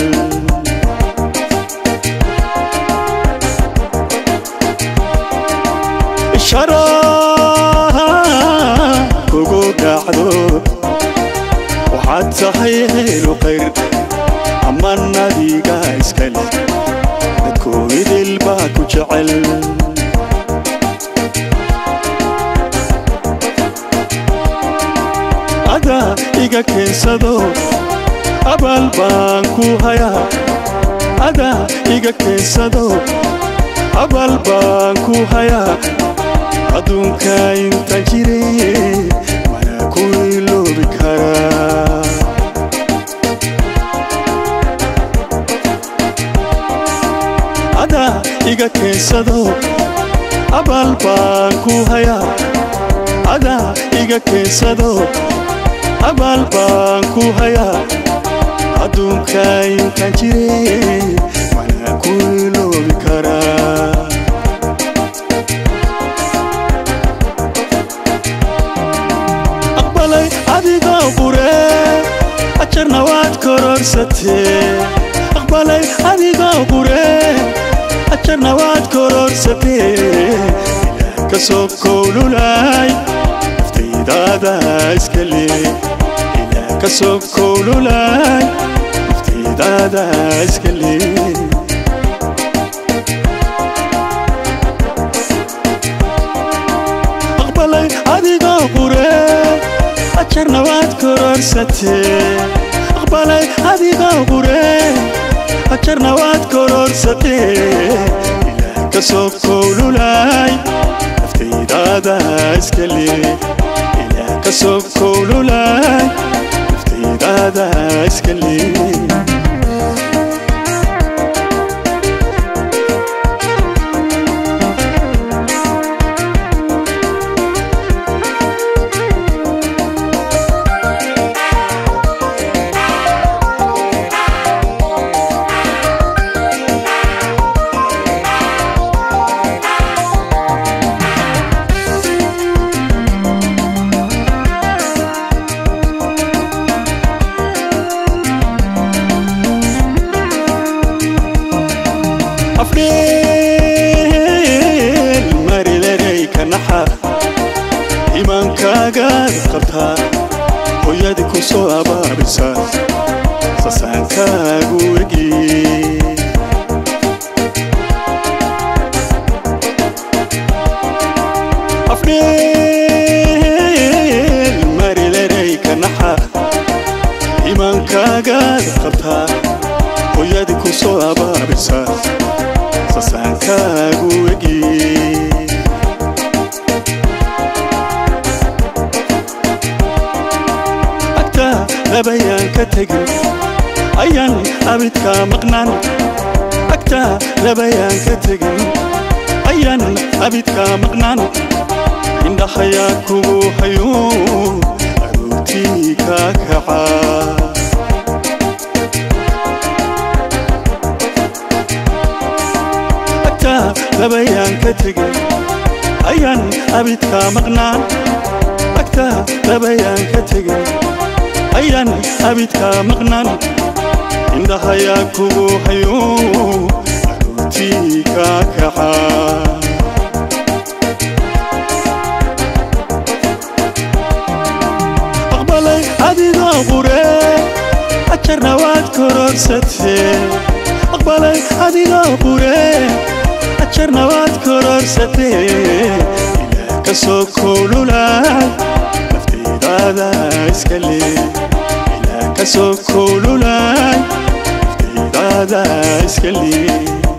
sharaha kugu dhacdo waxaad tahay haylu qayr ama nadiga iskale dadku idil baa ku jecel adaa iga keensado abaal baan ku hayaa adaa iga keensado abaal baan ku hayaa adduunka intaan jire mana ku iloobi karaa adaa iga keensado abaal baan ku hayaa adaa iga keensado abaal baan ku hayaa adduunka intaan jire mana ku iloobi karaa aqbalay adigoo qure ajarna waad kororsatee aqbalay adigoo qure ajarna waad kororsatee ilaah ka soo kowlulay naftaydaada iska le ilaah ka soo kowlulay naftaydaada iska le aqbalay adigoo qure ajarna waad kororsatee aqbalay adigoo qure ajarna waad kororsatee ilaah ka soo kowlulay naftaydaada iska le ilaah ka soo kowlulay naftaydaada iska le afdheel marilerey ka naxa imaankaagaad qabtaa hooyadii ku soo abaabisa sasaankaagu egi afdheel marilerey ka naxa imaankaagaad qabtaa hooyadii ku soo abaabisa sasaankaagu egi agtaa labayaan ka tegin ayaan abidkaa maqnaan agtaa labayaan ka tegin ayaan abidkaa maqnaan indhahayaa kugu hayo aroortii kaa kacaa agtaa labayaan ka tegin ayaan abidkaa maqnaan agtaa labayaan ka tegin ayaan abidkaa maqnaan indhahayaa kugu hayo aroortii kaa kacaa aqbalay adigoo qure ajarna waad kororsatee aqbalay adigoo qure ajarna waad kororsatee ilaah ka soo koolulaay naftaydaada iska lee ilaah ka soo koolulaay naftaydaada iska lee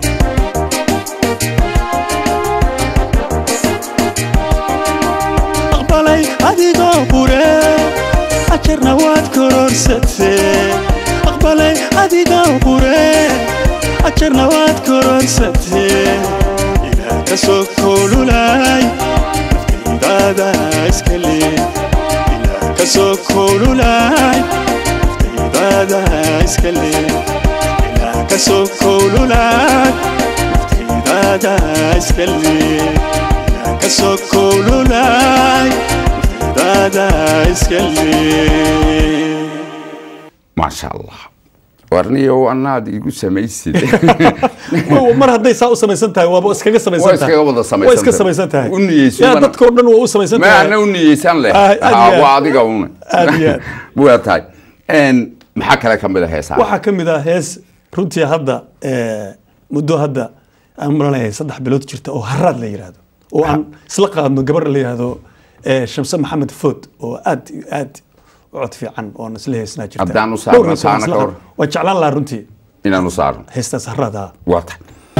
aqbalay adigoo qure ajarna waad kororsatee aqbalay adigoo qure ajarna waad kororsatee ilaah ka soo koolulaay naftaydaada iska lee ilaah ka soo koolulaay naftaydaada iska lee ilaah ka soo koolulaay naftaydaada iska lee ilaah ka soo koolulaay naftaydaada iska lee maasha allah warniyo anaad igu samaysid mar hadday saa u samaysan tahay waaba iskaga samaysan Waa iskaga wada samaysan waa iska tahay. samaysan tahay U niyeyso yaa bana- dadkao dhan waa u samaysan ma tahay ana u niyeysan leh Ah, aad iyo Ah, aad. waa adiga una Aad iyo aad. waa tahay Een, maxaa kale ka mid a heesaa waxaa ka mid ah hees runtii hadda eh, muddo hadda aan maranahay saddex bilood jirta oo haraad la yidhaahdo oo aan isla qaadno gabar la yidhaahdo eh, shamse maxamed food oo aad iyo aad u cod fiican oon isla heesnaa jirta Haddaan u saarno Dhowr hees oo aan taana isla ka hor. qaadno. waan jeclaan lahaa runtii inaanu saarno heestaas haraad ah waa tahay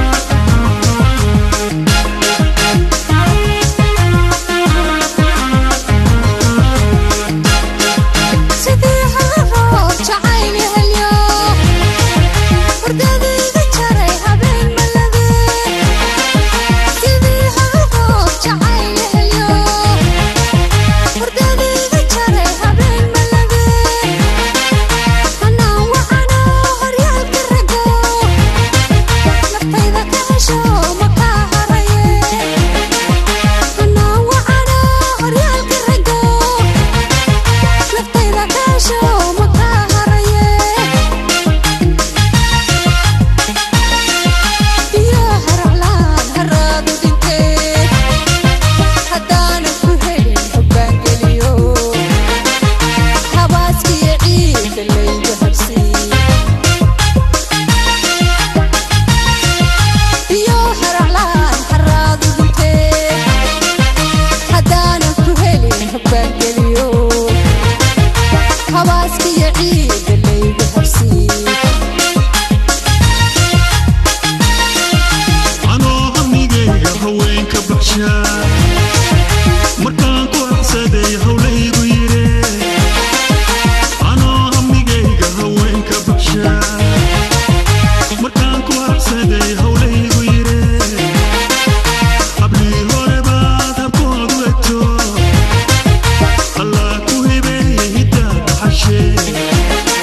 sidii halarood jacayl helyo hordadayda jaray habeen malade sidii halarood jacayl helyo hordadayda jaray habeen malade hanaan wacano horyaalka rago naftayda ka hesho makaa haraye hanaan wacano horyaalka rago naftayda kaasho makaa haraye iyo haraclaan haraadu dhintee haddaanan ku helin hoggaangeliyo habaaskiyo ciidda laygu habsiin iyo haraclaan haraadu dhintee haddaanan ku helin hoggaangeliyo habaaskiyo ciidda laygu habsiin anoo hamigayga haweenka baxshaa markaan ku aqsaday hawlaygu yidhe anoo hamigayga haweenka baxshaa markaan ku aqsaday hawlaygu yidhe hablii hore baad habkoodu egto allaa ku hibeeye hiddaa dhaxashee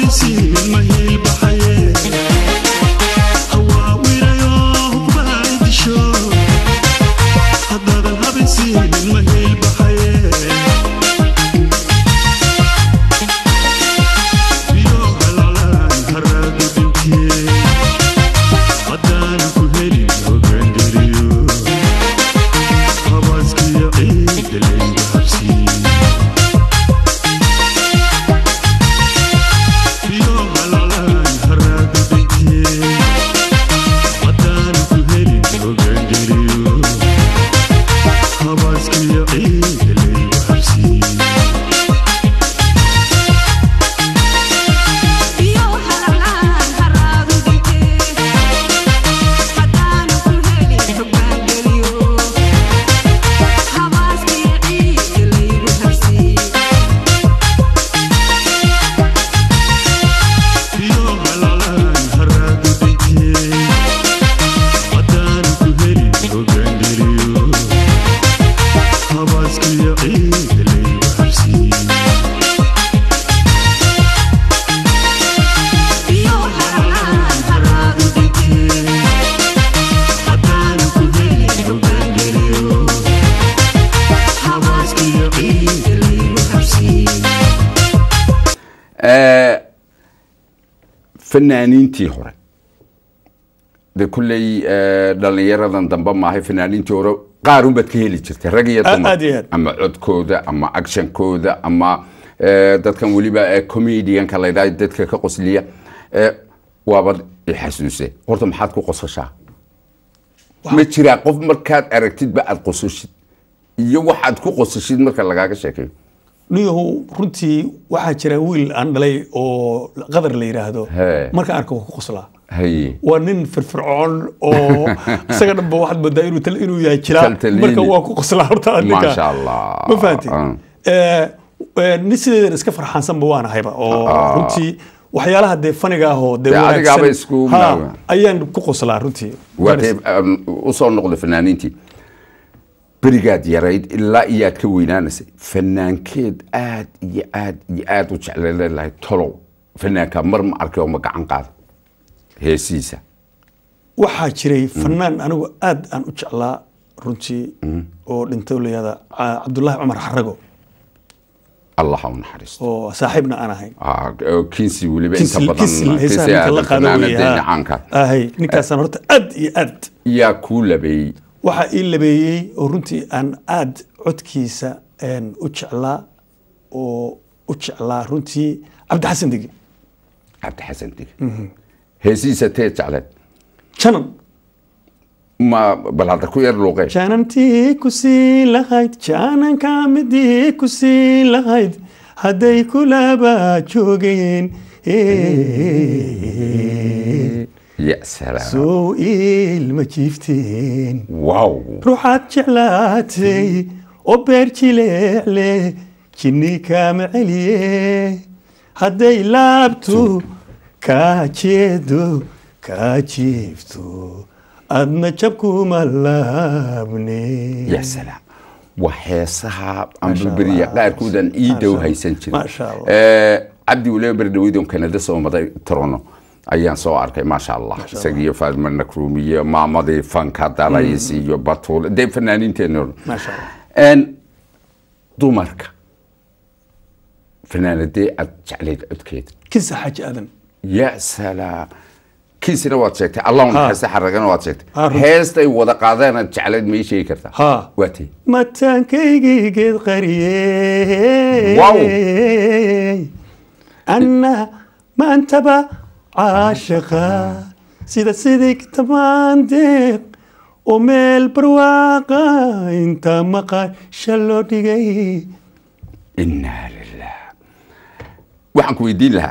fanaaniintii hore de kulley dhalinyaradan dambe maahay fanaaniintii hore qaar unbaad ka heli jirtay rag iyo Aad- dumar aad iyo aad. ama codkooda ama actionkooda ama eh, dadkan weliba eh, comedianka la yidhaha dadka ka qosliya eh, waaba ixasuuse horta maxaad ku qosashaa ma jiraa qof markaad aragtidba aad qosashid iyo waxaad ku qosashid marka lagaaga sheekeeyo niyahu runtii waxaa jira wiil aan dhalay oo qadar la yidhaahdo He. marka arka waa ku qoslaa haye waa nin firfircoon oo isaga dhanba waxaad moodaa inuu tal- inuu yahay jiraa Taltaliini. marka waa ku qoslaa horta ninka Maasha Allah. ma fahanti Ah. nin sideedan iska farxaansanba waan ahayba oo runtii waxyaalaha dee faniga ah oo dee Dee adigaaba wanaagsan isku ha, naawa. ayaan ku qoslaa runtii waatee usoo noqda fanaaniintii berigaad yarayd ilaa iyaad ka weynaanaysay fanaankeed aad iyo aad iyo aad u jecleele lahayd tolow fanaanka mar ma arkay oo ma gacan qaada heesiisa waxaa jiray fanaan anigu aad aan u jeclaa runtii oo dhintay layada cabdullaahi cumar xarago allah ha u naxariisto oo saaxiibna aan ahayn Ah, oo kinsi weliba inta Kisil- badan kisil heesaha kinsi ninka la aadan qaado fanaanada weeye, ha. caanka ahay ninkaasaan horta aad iyo aad yaa kuu labeeyey waxaa ii labeeyey oo runtii aan aad codkiisa een, u jeclaa oo u jeclaa runtii cabdixasan degi cabdixasan dig heesiisa tee jecleed janan ma bal hadda ku yar luuqee janantii ku sii lahayd jananka midii ku sii lahayd hadday kulaba joogeen ya salaam sow ilma jiifteen wow ruuxaad jeclaatay oo beer jileecle jinni kaama celiye hadday laabtu kaa jeedo kaa jiifto adna jabkuma laabne ya salaam waa heesaha Masha ambaberiya Allah. qaarkoodan ii Masha dhow Allah. haysan jirin Masha Allah. Eh, cabdi waliba berdhaweydon kanada soo maday torono ayaan soo arkay maasha allah isagiyo faadma nakruumi iyo maamadii fanka dalays iyo batuul dee fanaaniinteena oo dhan. maasha allah En, dumarka fanaanadee aad jeclayd codkeeda kinsa xaaji aadan ya salaam kiisina waad sheegtay allahun Ha. naxariista xaragana waad Ha, sheegtay runtii. heestay wada qaadeen aad jeclayd ma ii sheegi kartaa Ha. waa tee mataankaygii geed qariyey Wow. anna maantaba caashiqa sida sidii kitamaan deeq oo meel barwaaqa inta maqasha loo dhigay inaa lilah waxaan ku weydiin lahaa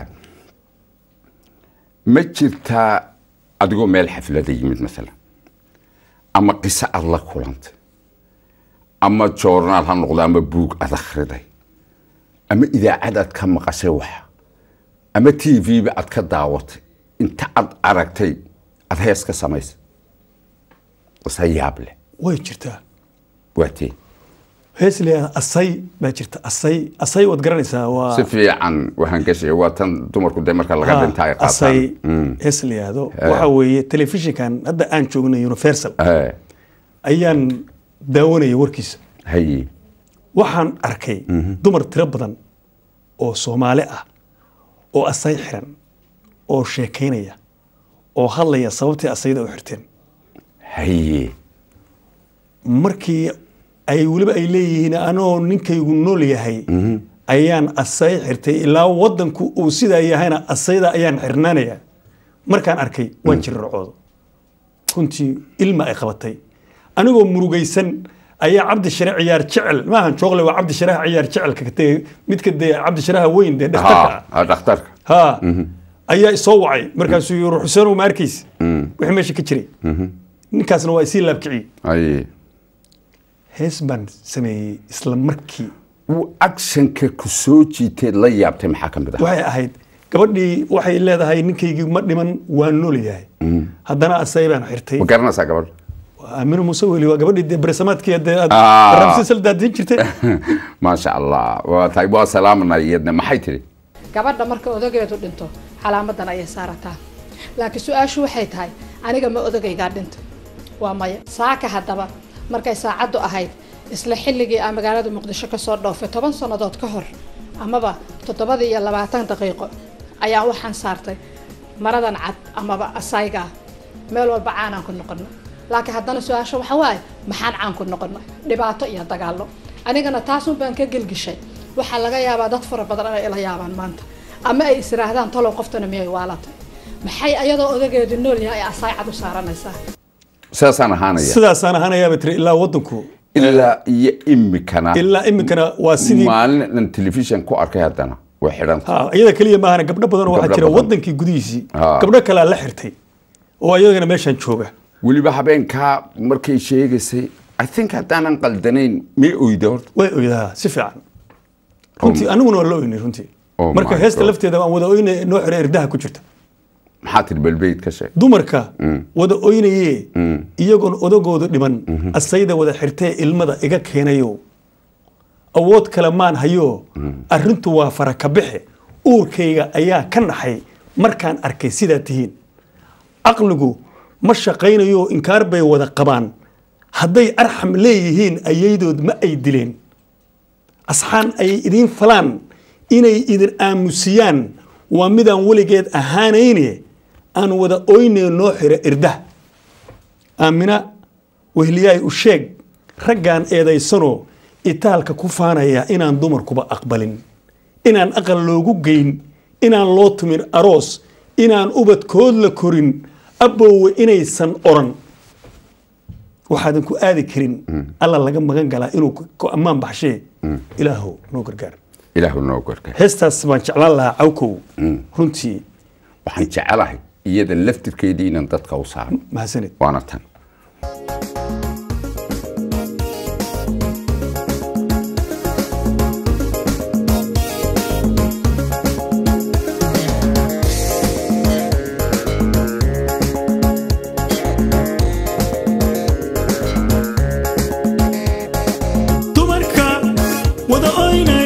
ma jirtaa adigoo meel xaflada yimid maalan ama qiso aad la kulantay ama joornaal ha noqdo ama buug aad akhriday ama idaacad aad ka maqashay wax ama t v-ba aad ka daawatay inta aad aragtay aad hees ka samaysay qisa yaab leh way jirtaa waa tee hees leeyahay asay baa jirta asay asay waad garanaysaa waa si fiican waxaan gashay waa tan dumarku dee marka laga Ha, dhinta ay asay qaataan hees la yihahdo waxa weeye telefishinkan hadda aan joogno universal Eh, ayaan daawanayay warkiisa haye waxaan arkay dumar tiro badan oo soomaali ah oo asay xiran oo sheekaynaya oo hadlaya sababtii asayda u xirteen haye markii ay weliba ay leeyihiin anoo ninkaygu nool yahay ayaan asay xirtay ilaa wadanku uu sidaa yahayna asayda ayaan xirnaanaya markaan arkay waan jirircooda runtii ilma ay qabatay anigoo murugaysan ayaa cabdi share ciyaar jecel maahan joogle waa cabdi sharaha ciyaar jecelka dee midka dee cabdi sharaha weyn dee dhakhtarka ah ha dhakhtarka ha ayaa isoo wacay markaasuu yii ruux xuseen ma arkaysa wixii meesha ka jiray ninkaasna waa isii laabkiciyey haye hees baan sameeyey isla markii uu actionka ku soo jiiteed la yaabtay maxaa ka mid ah waxay ahayd gabadhii waxay leedahay ninkaygii ma dhiman waa nool yahay haddana asay baan xirtay ma garanaysaa gabadha aaminu muuse weli waa gabadhii dee beresamaadkii dee aad Ah. ramsisal daadiin jirtay maasha allah waa tahay waa salaamanaa iyadna maxay tiri gabadha marka odageedu dhinto calaamadan ayay saarataa laakiin su-aashu waxay tahay aniga ma odagaygaa dhinto waa maya saaka haddaba markay saacaddu ahayd isla xilligii aan magaalada muqdisho kasoo dhoofay toban sannadood ka hor amaba toddobadii iyo labaatan daqiiqo ayaan waxaan saartay maradan cad amaba asayga ah meel walba caanaan ku noqono laakiin haddana su-aasha waxa waaye maxaan caan ku noqonay dhibaato iyo dagaallo anigana taasun baan ka gelgishay waxaa laga yaabaa dad fara badan inay ila yaabaan maanta ama ay israahdaan talow qoftana miyay waalatay maxay ayadoo odageedu nool yahay ay asaay cad u saaranaysaa sidaasaan ahaanaya sidaasaan ahanayaaba tiri ilaa wadanku ilaa iyo imikana ilaa iminkana waa sidii maalin dhan telefishan ku arkay haddana way xidhanta ha iyada keliya maahana gabdho badan oo waxaa Gabdho jira badan. wadankii gudihiisii Ha. gabdho kalea la xirtay oo iyagana meeshaan jooga weliba habeenkaa markay sheegaysay i think haddaanan qaldanayn may oyda horta way oydaa si fiican runtii aniguna waa la oynay runtii Oh marka my heesta God. lafteeda aan wada oynay noo xira irdaha ku jirta maxaa tiri belbeyd ka sheeg dumarka wada oynaye iyagoon odagoodu dhiman asayda wada xirtee ilmada iga keenayo awood kale maan hayo arrintu waa farakabixe uurkayga ayaa ka naxay markaan arkay sidaa tihiin caqligu ma shaqaynayo inkaar bay wada qabaan hadday arxam leeyihiin ayaydood ma ay dileen asxaan ay idiin falaan inay idin aamusiyaan waa midaan weligeed ahaanayne aan wada oynee noo xira irdah aamina wehliyaay u sheeg raggaan eedaysanoo itaalka ku faanaya inaan dumarkuba aqbalin inaan aqal loogu geyn inaan loo tumin aroos inaan ubadkood la korin abbowe inaysan oran waxaadan ku aadi karin alla laga magan galaa inuu ku- ku ammaan baxshee ilaahow noo gargaar ilaahu noo gorka heestaas baan jeclaan lahaa cawkow runtii waxaan jecelahay iyada laftirkeedii inaan dadka u saaro mahadsanid waana tan dumarka wada oyna